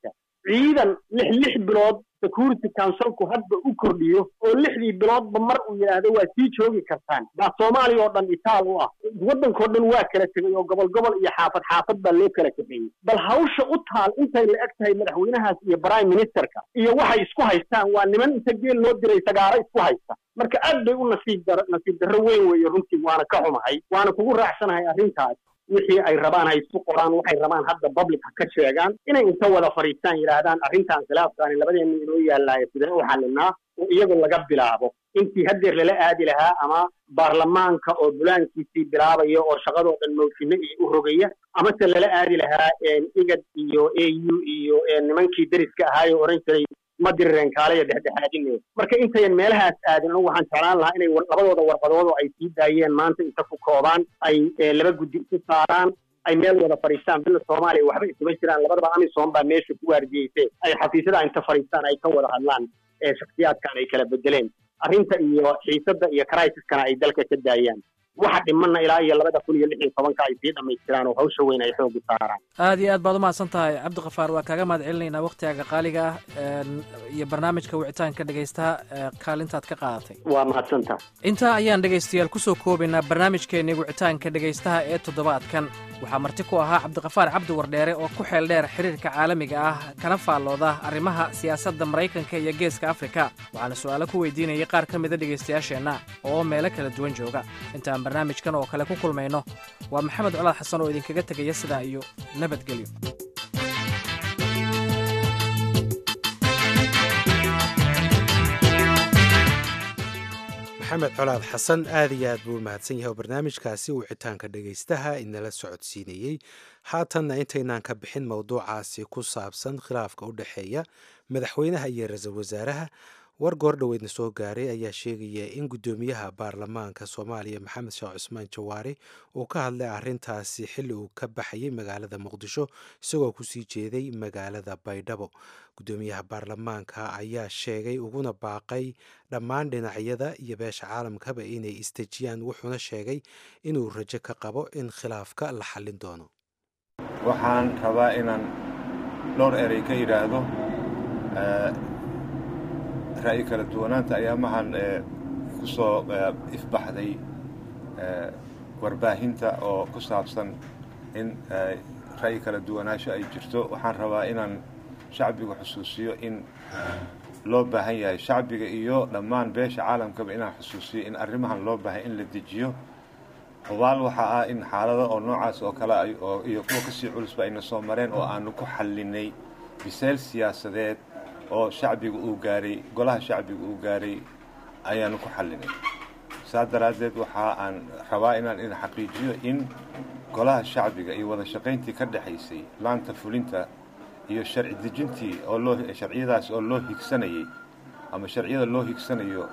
ciidan lix lix bilood security councilku hadda u kordhiyo oo lixdii biloodba mar uu yidhaahdo waa sii joogi kartaan baa soomaaliya oo dhan itaal u ah waddankao dhan waa kala tegay oo gobol gobol iyo xaafad xaafad baa loo kala kaxeeyey bal hawsha u taal intay la eg tahay madaxweynahaas iyo prime ministerka iyo waxay isku haystaan waa niman inta geel loo diray sagaaro isku haysta marka aad bay u nasiib dar nasiib darro weyn weeye runtii waana ka xumahay waana kugu raacsanahay arrintaas wixii ay rabaan hay isu qoraan waxay rabaan hadda public ha ka sheegaan inay inta wada fadhiistaan yidhaahdaan arrintan khilaafkaani labadeena inoo yaallaayo sidee u xalinaa oo iyagu laga bilaabo intii haddeer lala aadi lahaa ama baarlamaanka oo bulaankiisii bilaabaya oo shaqadoo dhan mawjino iyo u rogaya amase lala aadi lahaa igad iyo a u iyo nimankii deriska ahaayo oran jiray ma dirireen kaaleya dhexdhexaadine marka intayan meelahaas aadin anigu waxaan jeclaan lahaa inay labadooda warqadood oo ay sii daayeen maanta inta ku koobaan ay laba guddi isu saaraan ay meel wada fadhiistaan bila soomaaliya waxba isuma jiraan labadaba amisom baa meesha ku waardiyeysay ay xafiisyada inta fadhiistaan ay ka wada hadlaan shaksiyaadkan ay kala bedeleen arrinta iyo xiisadda iyo crisiskana ay dalka ka daayaan waxa dhimanna ilaa iyo labada kun iyo lix iyo tobanka ay sii dhammaystiraan oo hawsha weyn ay xoogu saaraan
aad iyo aad baad umahadsan tahay cabdikafaar waa kaaga mahad celinaynaa wakhtigaaga qaaliga ah iyo barnaamijka wicitaanka dhegaystaha kaalintaad ka qaadatay
waa mahadsantaha
intaa ayaan dhegaystayaal kusoo koobaynaa barnaamijkeenii wicitaanka dhegaystaha ee toddobaadkan waxaa marti ku ahaa cabdikafaar cabdi wardheere oo ku xeel dheer xiriirka caalamiga ah kana faallooda arrimaha siyaasadda maraykanka iyo geeska afrika waxaana su'aalo ku weydiinayay qaar ka mida dhegaystayaasheenna oo meelo kala duwan jooga intaan barnaamijkan oo kale ku kulmayno waa maxamed colaad xasan oo idinkaga tegaya sidaa iyo nabadgelyo
maxamed colaad xasan aad iyo aad buu mahadsan yahay oo barnaamijkaasi wicitaanka dhegaystaha inala socodsiinayey haatanna intaynaan ka bixin mowduucaasi ku saabsan khilaafka u dhexeeya madaxweynaha iyo ra-iisul wasaaraha war goor dhoweedna soo gaaray ayaa sheegaya in guddoomiyaha baarlamaanka soomaaliya maxamed sheekh cusmaan jawaari uu ka hadlay arrintaasi xilli uu ka baxayay magaalada muqdisho isagoo kusii jeeday magaalada baydhabo guddoomiyaha baarlamaanka ayaa sheegay uguna baaqay dhammaan dhinacyada iyo beesha caalamkaba inay istejiyaan wuxuuna sheegay inuu rajo ka qabo in khilaafka la xallin doono
waxaan rabaa inaan dhowr erey ka yidhaahdo ra'yi kala duwanaanta ayaamahan ku soo ifbaxday warbaahinta oo ku saabsan in ra'yi kala duwanaansho ay jirto waxaan rabaa inaan shacbiga xusuusiyo in loo baahan yahay shacbiga iyo dhammaan beesha caalamkaba inaan xusuusiyo in arrimahan loo baahay in la dejiyo hubaal waxaa ah in xaalado oo noocaas oo kale iyo kuwa kasii culusba ayna soo mareen oo aanu ku xallinay bisayl siyaasadeed oo shacbiga uu gaaray golaha shacbiga uu gaaray ayaanu ku xallinay saas daraaddeed waxa aan rabaa inaan in xaqiijiyo in golaha shacbiga iyo wada shaqayntii ka dhexaysay laanta fulinta iyo sharci dejintii oo loo sharciyadaas oo loo higsanayay ama sharciyada loo higsanayo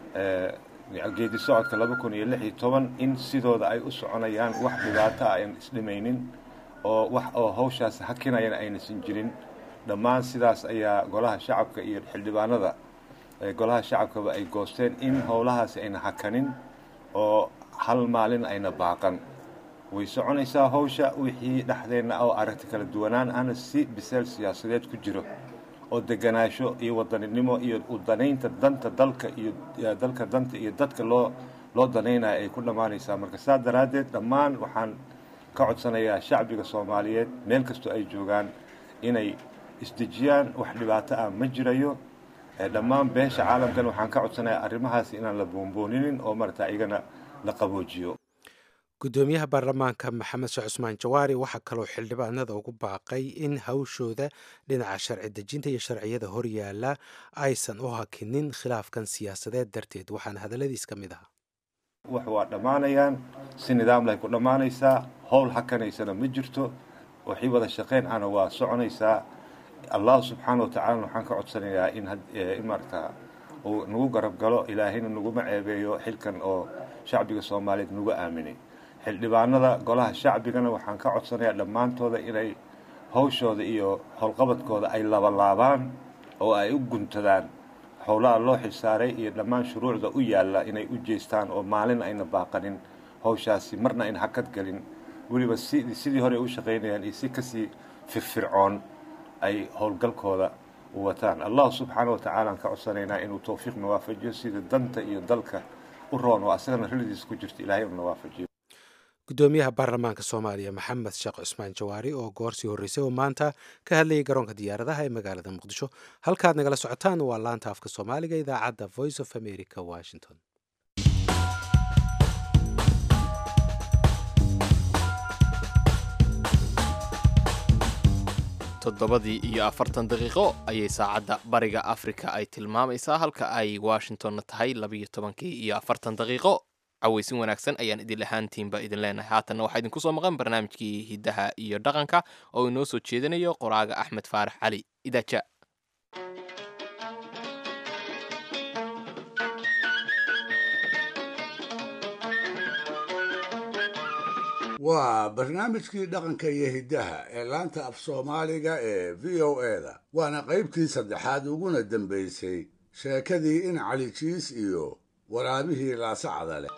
geedi socodka laba kun iyo lix iyo toban in sidooda ay u soconayaan wax dhibaato ah aan isdhimaynin oo wax oo hawshaas hakinayana aynaysan jirin dhammaan sidaas ayaa golaha shacabka iyo xildhibaanada golaha shacabkaba ay goosteen in howlahaasi ayna hakanin oo hal maalin ayna baaqan way soconaysaa hawsha wixii dhexdeenna oo aragti kala duwanaan ahna si biseel siyaasadeed ku jiro oo deganaasho iyo wadaninimo iyo u danaynta danta dalka iyo dalka danta iyo dadka loo loo danaynaya ay ku dhammaanaysaa marka saas daraaddeed dhammaan waxaan ka codsanayaa shacbiga soomaaliyeed meel kastoo ay joogaan inay isdejiyaan wax dhibaato ah ma jirayo dhammaan beesha caalamkan waxaan ka codsanayaa arrimahaas inaan la boonbooninin oo marata iyagana la qaboojiyo
guddoomiyaha baarlamaanka maxamed sheekh cusmaan jawaari waxaa kaloo xildhibaanada ugu baaqay in hawshooda dhinaca sharci dejinta iyo sharciyada horyaala aysan u hakinin khilaafkan siyaasadeed darteed waxaana hadalladiis ka mid ahaa
wax waa dhammaanayaan si nidaamlay ku dhammaanaysaa howl hakanaysana ma jirto waxii wada shaqeyn ana waa soconaysaa allahu subxaana watacaalana waxaan ka codsanayaa in maarata uu nagu garab galo ilaahayna naguma ceebeeyo xilkan oo shacbiga soomaaliyeed nagu aaminay xildhibaanada golaha shacbigana waxaan ka codsanayaa dhammaantooda inay hawshooda iyo howlqabadkooda ay labalaabaan oo ay u guntadaan howlaha loo xilsaaray iyo dhammaan shuruucda u yaalla inay u jeestaan oo maalin ayna baaqanin hawshaasi marna ayna hakad gelin weliba sidii hore u shaqaynayaan iyo si kasii firfircoon ay howlgalkooda u wataan allah subxaana wa tacaala aan ka codsanaynaa inuu towfiiqna waafajiyo sida danta iyo dalka u roon oo asagana rilidiisa ku jirta ilaahay una waafajiyo
gudoomiyaha baarlamaanka soomaaliya maxamed sheekh cusmaan jawaari oo goorsii horreysay oo maanta ka hadlayay garoonka diyaaradaha ee magaalada muqdisho halkaad nagala socotaan waa laanta afka soomaaliga idaacadda voice of america washington
toddobadii iyo afartan daqiiqo ayay saacadda bariga afrika ay tilmaamaysaa halka ay washingtonna tahay labiyo tobankii iyo afartan daqiiqo cawaysin wanaagsan ayaan idin lahaantiinba idin leenahay haatanna waxaa idinku soo maqan barnaamijkii hiddaha iyo dhaqanka oo inoo soo jeedinayo qoraaga axmed faarax cali idaaja
waa barnaamijkii dhaqanka iyo hiddaha ee laanta af soomaaliga ee v o eda waana qaybtii saddexaad uguna dambaysay sheekadii in cali jiis iyo waraabihii laasacada leh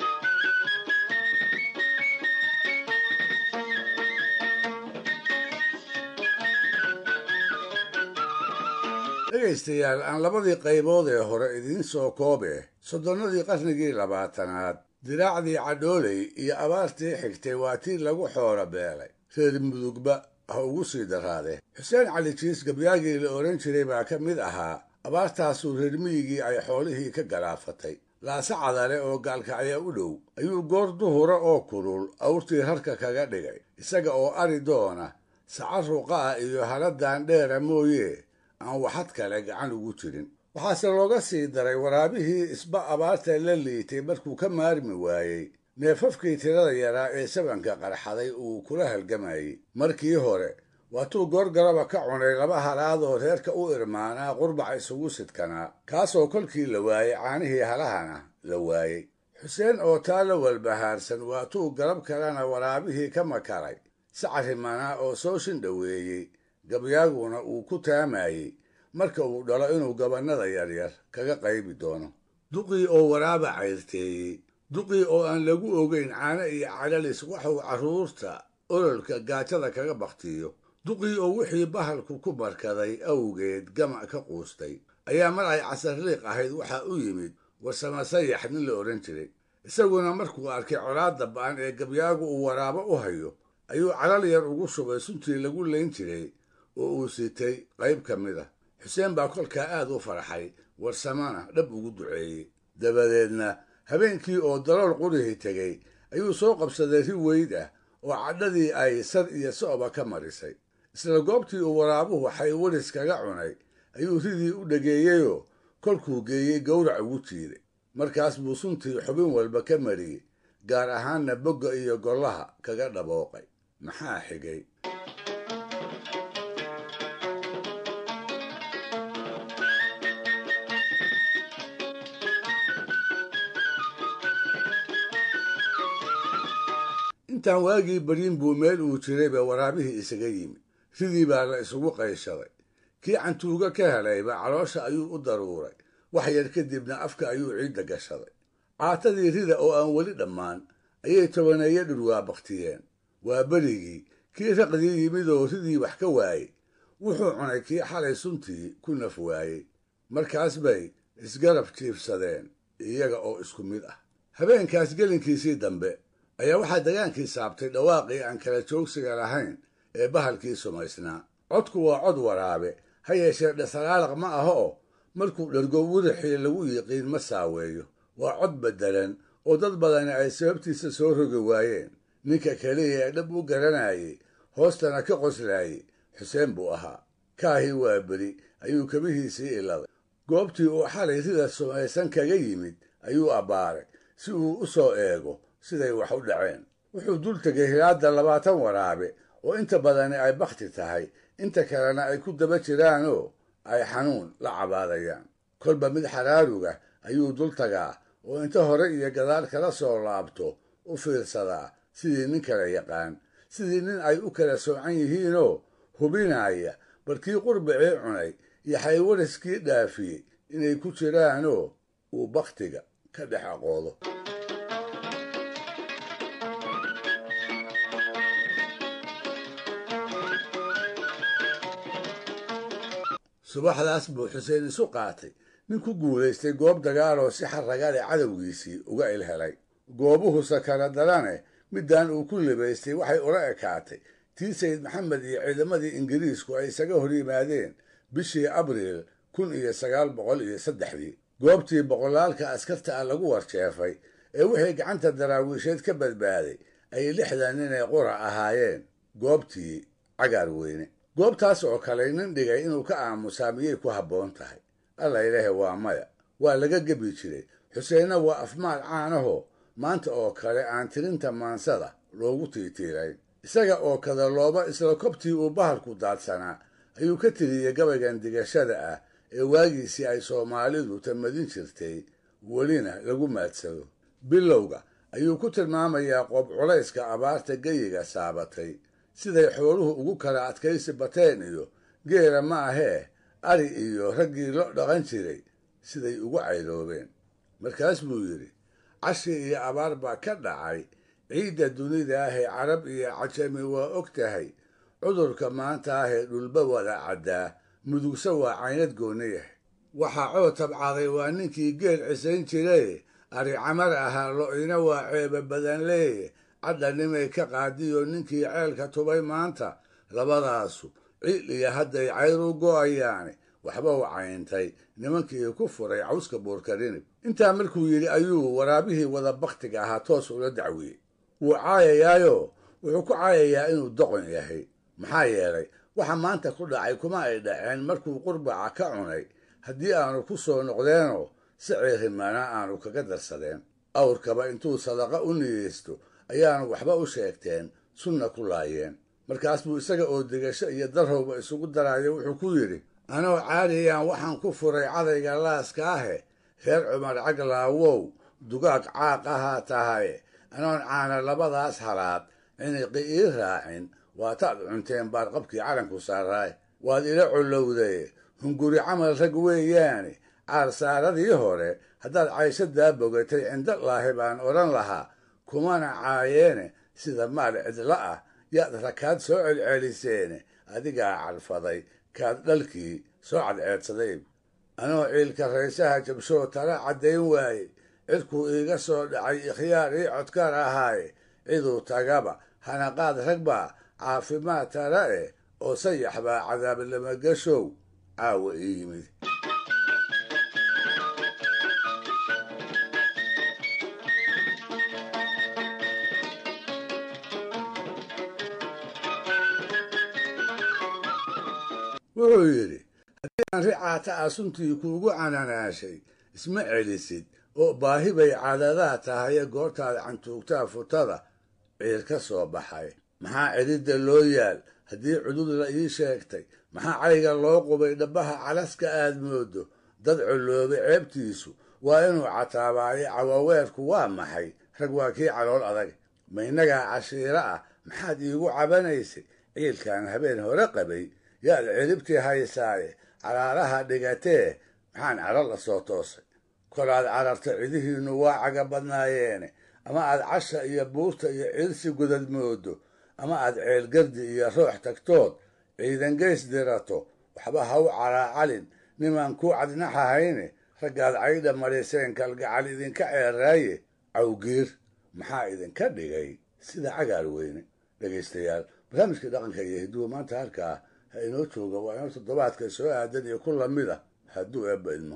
dhegaystayaal aan labadii qaybood ee hore idiin soo koobe soddonnadii qarnigii labaatanaad diraacdii cadhooley iyo abaartii xigtay waa tii lagu xoolo beelay reer mudugba ha ugu sii daraade xuseen cali jiis gabyaagii la odhan jiray baa ka mid ahaa abaartaasuu reer miyigii ay xoolihii ka galaafatay laase cadale oo gaalkacya u dhow ayuu goor duhura oo kulul awrtii rarka kaga dhigay isaga oo ari doona saca ruqa ah iyo haladan dheera mooye aan waxad kale gacan ugu jirin waxaase looga sii daray waraabihii isba abaarta la liitay markuu ka maarmi waayey neefafkii tirada yaraa ee sabanka qarxaday uu kula halgamayey markii hore waatuu goorgaraba ka cunay laba halaad oo reerka u irmaanaa qurbac isugu sidkanaa kaasoo kolkii la waayey caanihii halahana la waayey xuseen oo taa la walbahaarsan waatuu garab kalena waraabihii ka makaray sacarimana oo soo shindhoweeyey gabyaaguna uu ku taamayey marka uu dhalo inuu gabannada yaryar kaga qaybi doono duqii oo waraaba cayrteeyey duqii oo aan lagu ogeyn caano iyo calalis waxuu carruurta ololka gaajada kaga bakhtiyo duqii oo wixii bahalku ku barkaday awgeed gamac ka quustay ayaa mar ay casarliiq ahayd waxaa u yimid warsama sayax nin la odhan jiray isaguna markuu arkay colaadda ba'an ee gabyaagu uu waraabo u hayo ayuu calal yar ugu shubay suntii lagu layn jiray oo uu sitay qayb ka mid ah xuseen baa kolkaa aad u farxay warsamana dhab ugu duceeyey dabadeedna habeenkii oo dalool qurihii tegey ayuu soo qabsaday ri weyd ah oo cadhadii ay sar iyo so'ba ka marisay isla goobtii uu waraabuhu xay waris kaga cunay ayuu ridii u dhageeyeyoo kolkuu geeyey gowrac ugu jiiday markaas buu suntii xubin walba ka mariyey gaar ahaanna bogga iyo gollaha kaga dhabooqay maxaa xigay intaan waagii baryin buu meel uu jirayba waraabihii isaga yimid ridii baa la isugu qayshaday kii cantuuga ka helayba caloosha ayuu u daruuray wax yar kadibna afka ayuu ciidda gashaday caatadii rida oo aan weli dhammaan ayay tobaneeyo dhurwaa baktiyeen waa berigii kii raqdii yimid oo ridii wax ka waayey wuxuu cunay kii xalay suntii ku naf waayey markaas bay isgarab jiifsadeen iyaga oo isku mid ah habeenkaas gelinkiisii dambe ayaa waxaa dagaankii saabtay dhawaaqii aan kala joogsiga lahayn ee bahalkii sumaysnaa codku waa cod waraabe ha yeeshee dhasaraalaq ma aha oo markuu dhergo wirixii lagu yiqiin ma saaweeyo waa cod beddelan oo dad badani ay sababtiisa soo rogi waayeen ninka keliya ee dhab u garanayay hoostana ka qoslaayey xuseen buu ahaa kaahii waa beri ayuu kabihiisii iladay goobtii uu xalay rida sumaysan kaga yimid ayuu abbaaray si uu u soo eego siday wax u dhaceen wuxuu dul tegay hilaadda labaatan waraabe oo inta badani ay bakhti tahay inta kalena ay ku daba jiraanoo ay xanuun la cabaadayaan kolba mid xaraaruga ayuu dul tagaa oo inta hore iyo gadaal kala soo laabto u fiirsadaa sidii nin kala yaqaan sidii nin ay u kala soocan yihiinoo hubinaya barkii qurbicii cunay iyo xaywariskii dhaafiyey inay ku jiraanoo uu bakhtiga ka dhex aqoodo subaxdaas buu xuseen isu qaatay nin ku guulaystay goob dagaaloo si xarraga leh cadowgiisii uga ilhelay goobuhuse kala darane middaan uu ku libaystay waxay ula ekaatay tii sayid maxamed iyo ciidamadii ingiriisku ay isaga hor yimaadeen bishii abriil kun iyo sagaal boqol iyo saddexdii goobtii boqolaalka askarta ah lagu warjeefay ee wixii gacanta daraawiisheed ka badbaaday ay lixdan nin ee qura ahaayeen goobtii cagaar weyne goobtaas oo kale nin dhigay inuu ka aamusaa miyay ku habboon tahay alla ilaahe waa maya waa laga gebi jiray xuseenna waa afmaal caanahoo maanta oo kale aan tirinta maansada loogu tiitiirayn isaga oo kadalooba isla kobtii uu bahalku daadsanaa ayuu ka tiriyey gabaygan digashada ah ee waagiisii ay soomaalidu tamadin jirtay welina lagu maadsado bilowga ayuu ku tilmaamayaa qoob culayska abaarta geyiga saabatay siday xooluhu ugu kala adkaysi bateen iyo geela ma ahee ari iyo raggii lo dhaqan jiray siday ugu caydoobeen markaas buu yidhi cashi iyo abaar baa ka dhacay ciidda dunida ahee carab iyo cajami waa og tahay cudurka maanta ahee dhulba wada caddaa mudugse waa caynad gooni yahay waxaa coo tabcaday waa ninkii geel cisayn jiray ari camar ahaa lo-ina waa ceeba badan leeye cadhanimay ka qaadiyo ninkii ceelka tubay maanta labadaasu ciil iyo hadday cayr u go'ayaane waxba u cayntay nimankii ku furay cawska buurkarinib intaa markuu yidhi ayuu waraabihii wada bakhtiga ahaa toos ula dacwiyey wuu caayayaayo wuxuu ku caayayaa inuu doqon yahay maxaa yeelay waxa maanta ku dhacay kuma ay dhaceen markuu qurbaca ka cunay haddii aanu ku soo noqdeenoo si ciirimana aanu kaga darsadeen awrkaba intuu sadaqa u niyeysto ayaanu waxba u sheegteen sunna ku laayeen markaas buu isaga oo degasho iyo darrowba isugu daraayo wuxuu ku yidhi anoo caadiyaan waxaan ku furay cadayga laaska ahe reer cumar caglaawow dugaag caaq ahaa tahay anoon caana labadaas halaad ciniqi ii raacin waataad cunteen baarqabkii calanku saaraay waad ila collowday hunguri camal rag weeyaane caarsaaradii hore haddaad cayshadaa bogatay cindolaahi baan odhan lahaa kumana caayeene sida maal cidla ah yaad rakaad soo celceliseene adigaa cadfaday kaad dhalkii soo cadceedsaday anoo ciilka raysaha jabshoo tala caddayn waayey cidkuu iiga soo dhacay ikhyaar ii codkaar ahaaye ciduu tagaba hanaqaad rag baa caafimaad tala eh oo sayax baa cadaabnamagashow caawa ii yimid wuxuu yidhi haddii aan ricaata ah suntii kuugu cananaashay isma celisid oo baahi bay cadadaa tahaye goortaad cantuugtaa futada ciir ka soo baxay maxaa cidhidda loo yaal haddii cudud la ii sheegtay maxaa cayga loo qubay dhabbaha calaska aad moodo dad colloobay ceebtiisu waa inuu cataabaayo cawaweerku waa maxay rag waa kii calool adag ma innagaa cashiiro ah maxaad iigu cabanaysay ciilkan habeen hore qabay yaad ciribtii haysaaye caraaraha dhigatee maxaan caro la soo toosay kolaad cararta cidihiinnu waa caga badnaayeene ama aad casha iyo buurta iyo ciirsi gudad moodo ama aad ceelgardi iyo roox tagtood ciidan geys dirato waxba ha u caraacalin nimaan ku cadnaxahayne raggaad caydha mariseen kalgacal idinka ceeraaye cawgiir maxaa idinka dhigay sida cagaar weyne dhegaystayaal barnaamijkii dhaqanka iyo hiduwa maanta halkaa ha inoo jooga waa inoo toddobaadka soo aadan iyo ku lamid a hadduu eebba idmo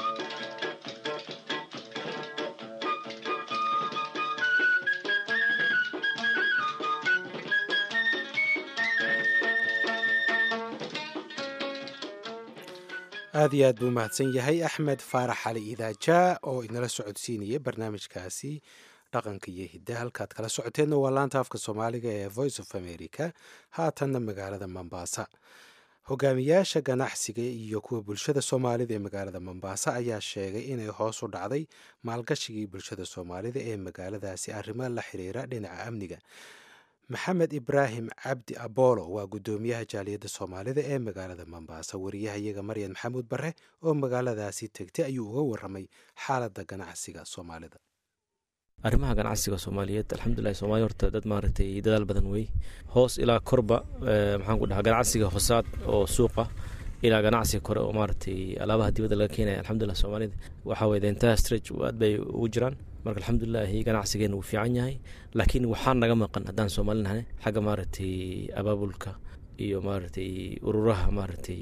aad iyo aad buu mahadsan yahay axmed faarax cali idaajaa oo inala socodsiinaya barnaamijkaasi dhaqanka iyo hidda halkaad kala socoteenna waa laanta afka soomaaliga ee voice of america haatanna magaalada mombasa hogaamiyaasha ganacsiga iyo kuwa bulshada soomaalida ee magaalada mombasa ayaa sheegay inay hoos u dhacday maalgashigii bulshada soomaalida ee magaaladaasi arrimo la xiriira dhinaca amniga maxamed ibraahim cabdi abolo waa guddoomiyaha jaaliyadda soomaalida ee magaalada mombasa wariyahayaga maryan maxamuud bare oo magaaladaasi tegtay ayuu uga waramay xaaladda ganacsiga soomaalida
arrimaha ganacsiga soomaaliyeed alxamdulilahi soomaliya horta dad maaragtay dadaal badan wey hoos ilaa korba maxaan ku dhahaa ganacsiga hosaad oo suuqa ilaa ganacsiga kore oo maaragtay alaabaha dibadda laga keenaya alxamdulilah soomaalida waxaa weye dentaha stretch aad bay ugu jiraan marka alxamdulilahi ganacsigeena wuu fiican yahay laakiin waxaa naga maqan haddaan soomaali nahay xagga maaragtay abaabulka iyo maaragtay ururaha maaragtay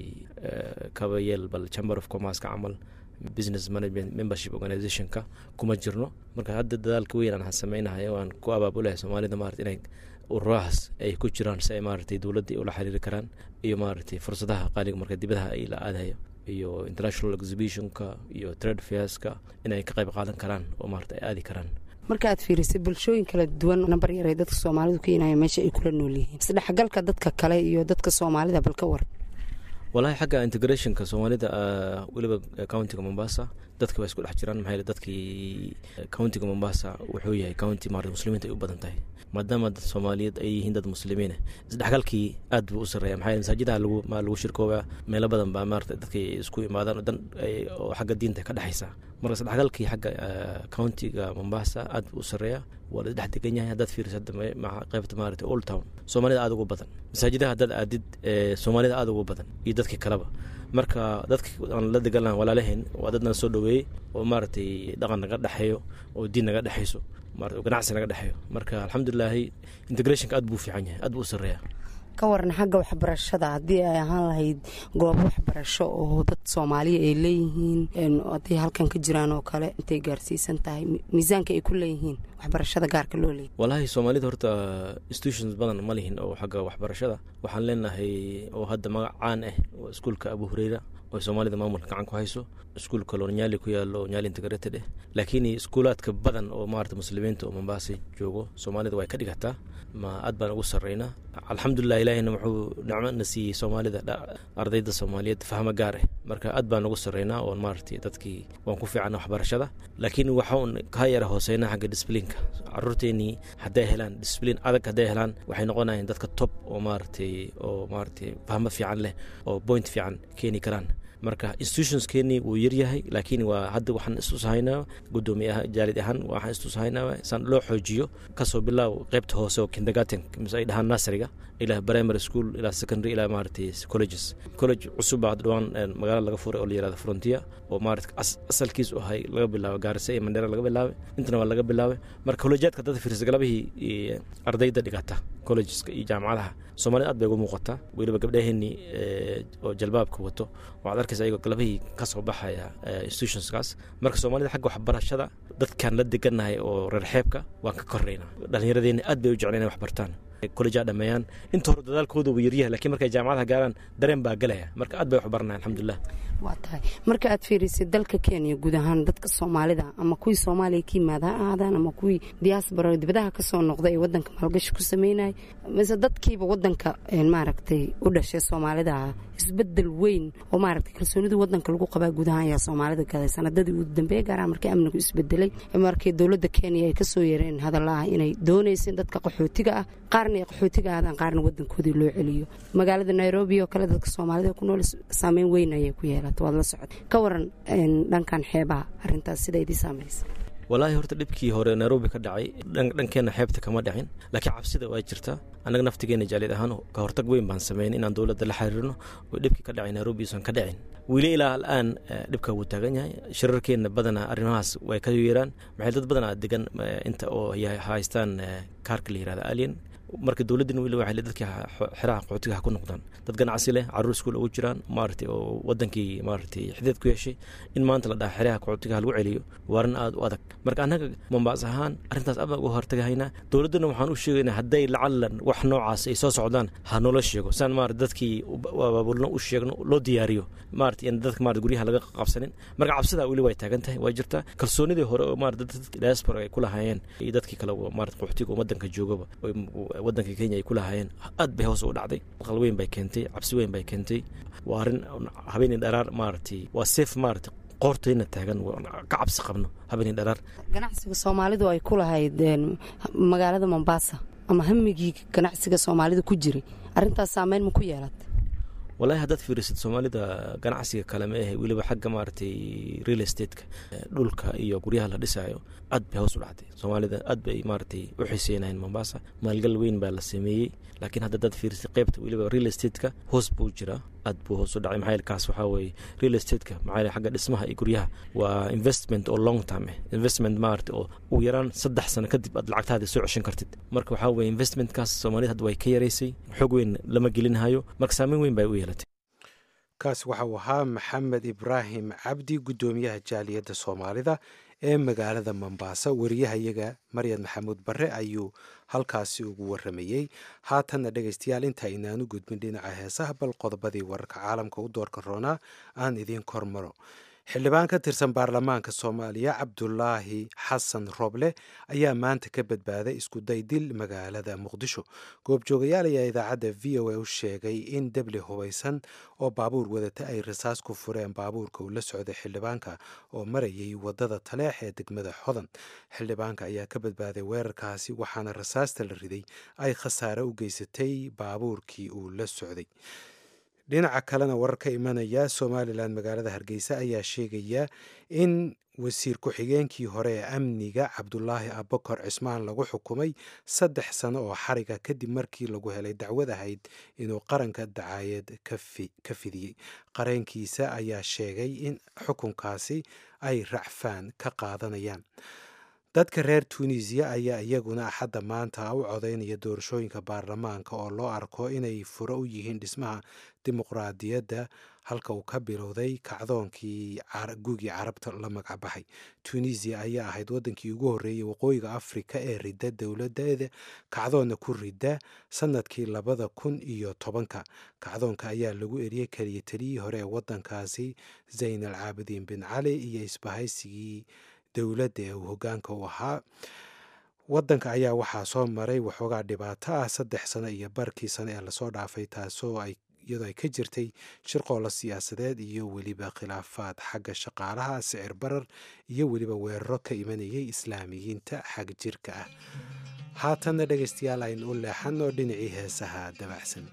kabayeel bal chamber of commerceka camal business management membership organizationka kuma jirno marka hadda dadaalka weyn aan sameynahay waan ku abaabulahay soomaalida maarata inay ururahaas ay ku jiraan si ay maaragtay dowladda ula xiriiri karaan iyo maaragtay fursadaha qaaliga marka dibadaha ay la aadayo iyo international exhibitionka iyo trade fairska inay ka qayb qaadan karaan oo maarata ay aadi karaan
marka aad fiirisay bulshooyin kala duwan nambar yar ay dadka soomaalidu keenaya meesha ay kula nool yihiin isdhexgalka dadka kale iyo dadka soomaalida bal ka war
walahi xagga integrationka soomaalida weliba countiga mombasa dadka waa isku dhex jiraan maxaa yeele dadkii countiga mombasa wuxuu yahay county maarata muslimiinta ay u badan tahay maadaama dad soomaaliyeed ay yihiin dad muslimiine isdhexgalkii aad buu u sarreeya maxaa yeele masaajidaha lagu ma lagu shirkoobaa meelo badan baa maarata dadkay isku imaadaan oo dan oo xagga diinta ka dhexaysa marka isdhexgalkii xagga countiga mombasa aad buu u sarreeya waa la isdhex degan yahay haddaad fiiriso hadda qaybta maarata old town soomaalida aada ugu badan masaajidaha haddaad aadid soomaalida aada ugu badan iyo dadkii kaleba marka dadka aan la deganlahan walaalaheen waa dadna soo dhoweeyey oo maaragtay dhaqan naga dhexeeyo oo diin naga dhexayso maarata ganacsi naga dhexeeyo marka alxamdulilaahi integrationka aad buu fiican yahay aad buu u sarreeya
ka waran xagga waxbarashada haddii ay ahaan lahayd goobo waxbarasho oo dad soomaaliya ay leeyihiin hadday halkan ka jiraan oo kale intay gaarsiisan tahay miisaanka ay ku leeyihiin waxbarashada gaarka loo leeyay
walaahi soomaalida horta institutions badan ma lihin oo xagga waxbarashada waxaan leenahay oo hadda magac caan ah oo iskuulka abu hureyra oo soomaalida maamulka gacan ku hayso iskuul kaloo nyaali ku yaalo nyaali integrated eh laakiin iskuulaadka badan oo maarata muslimiinta oo mombaasa joogo soomaalida way ka dhigataa ma aad baan ugu sarreynaa alxamdulilah ilaahina wuxuu nicmo na siiyey soomaalida ardayda soomaaliyeed fahmo gaar ah marka aad baan ugu sarreynaa oon maaragtay dadkii waan ku fiicana waxbarashada laakiin waxaan ka yara hooseynaa xagga disbliinka caruurteenii hadday helaan disbliin adag hadday helaan waxay noqonayaan dadka top oo maaragtay oo maaragtay fahmo fiican leh oo point fiican keeni karaan marka institutionskeenii wuu yaryahay laakiin waa hadda waxaan istusahaynaa gudoomiye jaalid ahaan waxaan istusahaynaa san loo xoojiyo kasoo bilaaw qaybta hoose oo kindergarten mise ay dhahaan nasriga ilaa primary school ilaa secondary ilaa maaragtay colleges college cusub baa dhawaan magaalada laga furay oo la yirahdo frontier oo maarata asalkiis u ahay laga bilaabo gaarisa iyo mandheera laga bilaabay intana waa laga bilaabay marka collegeedka dad fiirsa galabihii ardayda dhigata collegeska iyo jaamacadaha soomaalida aad bay ugu muuqataa weliba gabdhaheenii oo jalbaabka wato waxaad arkaysa ayagoo galabihii ka soo baxaya institutionskaas marka soomaalida xagga waxbarashada dadkaan la degannahay oo reer xeebka waan ka korreynaa dhallinyaradeena aad bay u jecleen inay wax bartaan kolleja dhameeyaan inta hore dadaalkooda wuu yaryahay lakiin markay jaamacadaha gaaraan dareen baa galaya marka aad bay wax baranaya alxamdulilah
waa tahay marka aad fiirisay dalka kenya guud ahaan dadka soomaalida ama kuwii soomaaliya ka yimaada ha ahaadaan ama kuwii diaspora dibadaha ka soo noqda ee wadanka maalgashi ku sameynaya mise dadkiiba wadanka maaragtay u dhashay soomaalida isbedel weyn oo maaragtay kalsoonidii wadanka lagu qabaa guud ahaan ayaa soomaalida gaday sanadadii ugu dambeeya gaaraha markii amnigu isbedelay markii dowladda kenya ay kasoo yareen hadalla ah inay doonayseen dadka qaxootiga ah qaarna ay qaxootiga ahaadaan qaarna wadankoodii loo celiyo magaalada nairobi oo kale dadka soomaalida ku nool saameyn weyn ayay ku yeelata waad la socod ka waran dhankan xeebaha arintaas sida idii saamaysa
walaahi horta dhibkii hore nairobi ka dhacay dhankeenna xeebta kama dhicin laakiin cabsida waa jirta annaga naftigeena jaalid ahaan ka hortag weyn baan sameyn inaan dowladda la xiriirno oo dhibkii ka dhacay nairobi usan ka dhicin weli ilaa al'aan dhibka wuu taagan yahay shirarkeenna badanaa arrimahaas way ka yeeraan maxay dad badanaa degan inta oo haystaan kaarka la yirahda alien marka dowladdina weli waxay le dadkii xeraha qaxootiga ha ku noqdaan dad ganacsi leh carruur iskuul ugu jiraan maaragtay oo wadankii maaragtay xideed ku yeeshay in maanta la dhaha xeraha qaxootiga ha lagu celiyo waa arrin aada u adag marka annaga mombaas ahaan arrintaas aad baan uga hortagahaynaa dowladdana waxaan u sheegaynaa hadday lacalan wax noocaas ay soo socdaan ha noola sheego saan maarata dadkii abaabulno u sheegno loo diyaariyo maarata in dadka maarata guryaha laga qabsanin marka cabsidaa weli way taagan tahay waa jirtaa kalsoonidii hore oo maarata dadka diaspora ay ku lahaayeen iyo dadkii kale maarata qaxootiga oo wadanka joogaba wadanka kenya ay ku lahaayeen aad bay hoos u dhacday aqal weyn bay keentay cabsi weyn bay keentay waa arrin habeenii dharaar maaragtay waa seef maaragtay qoortayna taagan ka cabsi qabno habeenii dharaar
ganacsiga soomaalidu ay ku lahayd magaalada mombasa ama hamigii ganacsiga soomaalida ku jiray arrintaas saameyn ma ku yeelatay
walahi haddaad fiirisid soomaalida ganacsiga kale ma ahe weliba xagga maaragtay real estateka dhulka iyo guryaha la dhisaayo aad bay hoos u dhacday soomaalida aad bay maaragtay u xiseynayeen mombasa maalgal weyn baa la sameeyey laakiin hadda haddaad fiirisid qeybta weliba real estateka hoos buu jiraa aad buu hoos u dhacay maxaa yeele kaas waxaa weeye real estate-ka maxaa yeele xagga dhismaha iyo guryaha waa investment oo long term eh investment maarata oo ugu yaraan saddex sano kadib aad lacagtaada soo ceshan kartid marka waxaa weeye investmentkaas soomaalida hadda way ka yaraysay xoog weyn lama gelinhayo marka saameyn weyn bay u yeelatay
kaasi waxa uu ahaa maxamed ibraahim cabdi guddoomiyaha jaaliyadda soomaalida ee magaalada mombasa wariyahayaga maryad maxamuud barre ayuu halkaasi ugu waramayey haatanna dhegaystayaal inta aynaanu gudbin dhinaca heesaha bal qodobadii wararka caalamka u doorka roonaa aan idiin kormaro xildhibaan ka tirsan baarlamaanka soomaaliya cabdulaahi xasan roble ayaa maanta ka badbaaday iskuday dil magaalada muqdisho goobjoogayaal ayaa idaacadda v o a u sheegay in debli hubaysan oo baabuur wadata ay rasaas ku fureen baabuurka uu la socday xildhibaanka oo marayay wadada taleex ee degmada xodan xildhibaanka ayaa ka badbaaday weerarkaasi waxaana rasaasta la riday ay khasaare u geysatay baabuurkii uu la socday dhinaca kalena warar ka imanaya somalilan magaalada hargeysa ayaa sheegaya in wasiir ku-xigeenkii hore ee amniga cabdulaahi abakor cismaan lagu xukumay saddex sano oo xariga kadib markii lagu helay dacwad ahayd inuu qaranka dacaayad ka fidiyey qareenkiisa ayaa sheegay in xukunkaasi ay racfaan ka qaadanayaan dadka reer tunisiya ayaa iyaguna axadda maanta u codaynaya doorashooyinka baarlamaanka oo loo arko inay furo u yihiin dhismaha dimuqraadiyadda halka uu ka bilowday kacdoonkii gugii carabta la magacbaxay tunisiya ayaa ahayd waddankii ugu horreeyey waqooyiga afrika ee ridda dowladeeda kacdoonna ku ridda sannadkii labada kun iyo tobanka kacdoonka ayaa lagu eriyey keliya taliyii hore ee waddankaasi zayn al caabidiin bin cali iyo isbahaysigii dowladda ee uu hoggaanka u ahaa waddanka ayaa waxaa soo maray waxoogaa dhibaato ah saddex sano iyo barkii sano ee lasoo dhaafay taasoo ay iyadoo ay ka jirtay shirqoolla siyaasadeed iyo weliba khilaafaad xagga shaqaalaha sicir barar iyo weliba weeraro ka imanayay islaamiyiinta xag jirka ah haatanna dhegaystayaal aynu u leexanno dhinacii heesaha dabacsan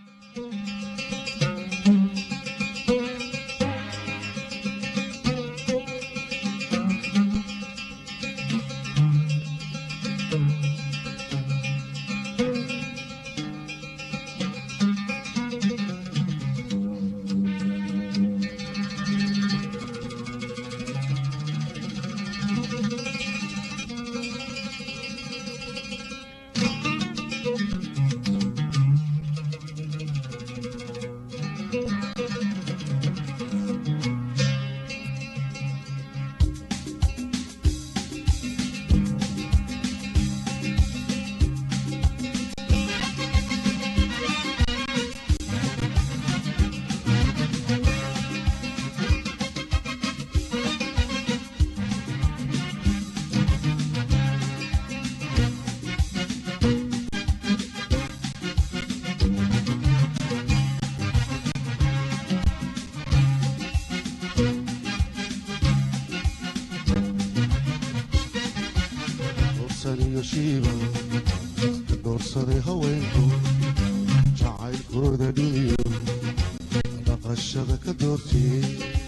doorsaday haweenku jacaylkooda dhumiyo dhaqashada ka doortiyey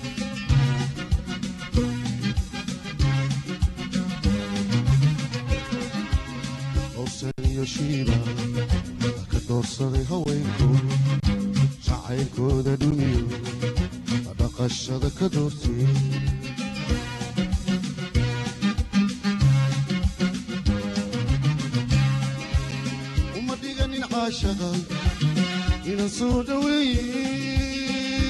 owsan iyo shiiba ka doorsaday haweenku jacaylkooda dhumiyo dhaqashada ka doortiyey inan soo dhaweeye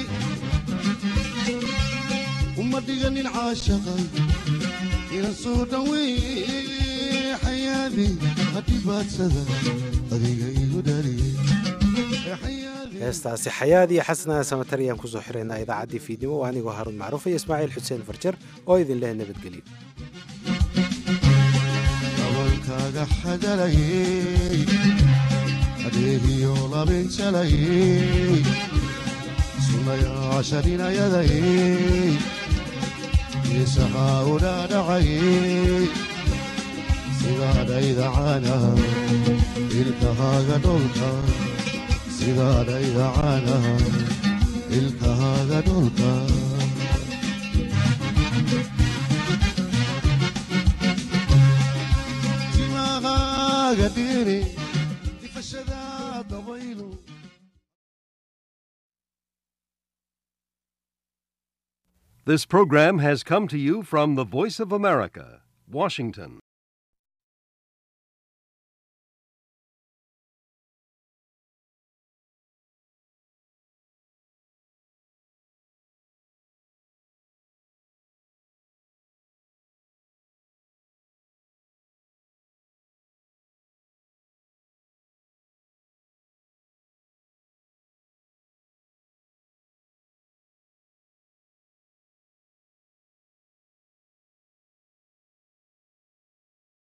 uma dhiganin caashaqa inan soo dhaweeye xayaadi hadhibaadsada adiga igu dhaliye
heestaasi xayaad iyo xasanaa samatar ayaan kusoo xiraynaa idaacaddii fiidnimo waa anigoo haaruun macruuf iyo ismaaciil xuseen farjar oo idin leh nabadgelyo
abankaaga xagalayey adeegiyo labinjalayey sunayaasha dhinayadayey geesahaa u dhaadhacayey sidaadhayda caanaha ilkahaaga dholka sidaadhayda caanaha ilkahaaga dholka timahaaga dhiri ifashada dabaylu
This program has come to you from the Voice of America, Washington.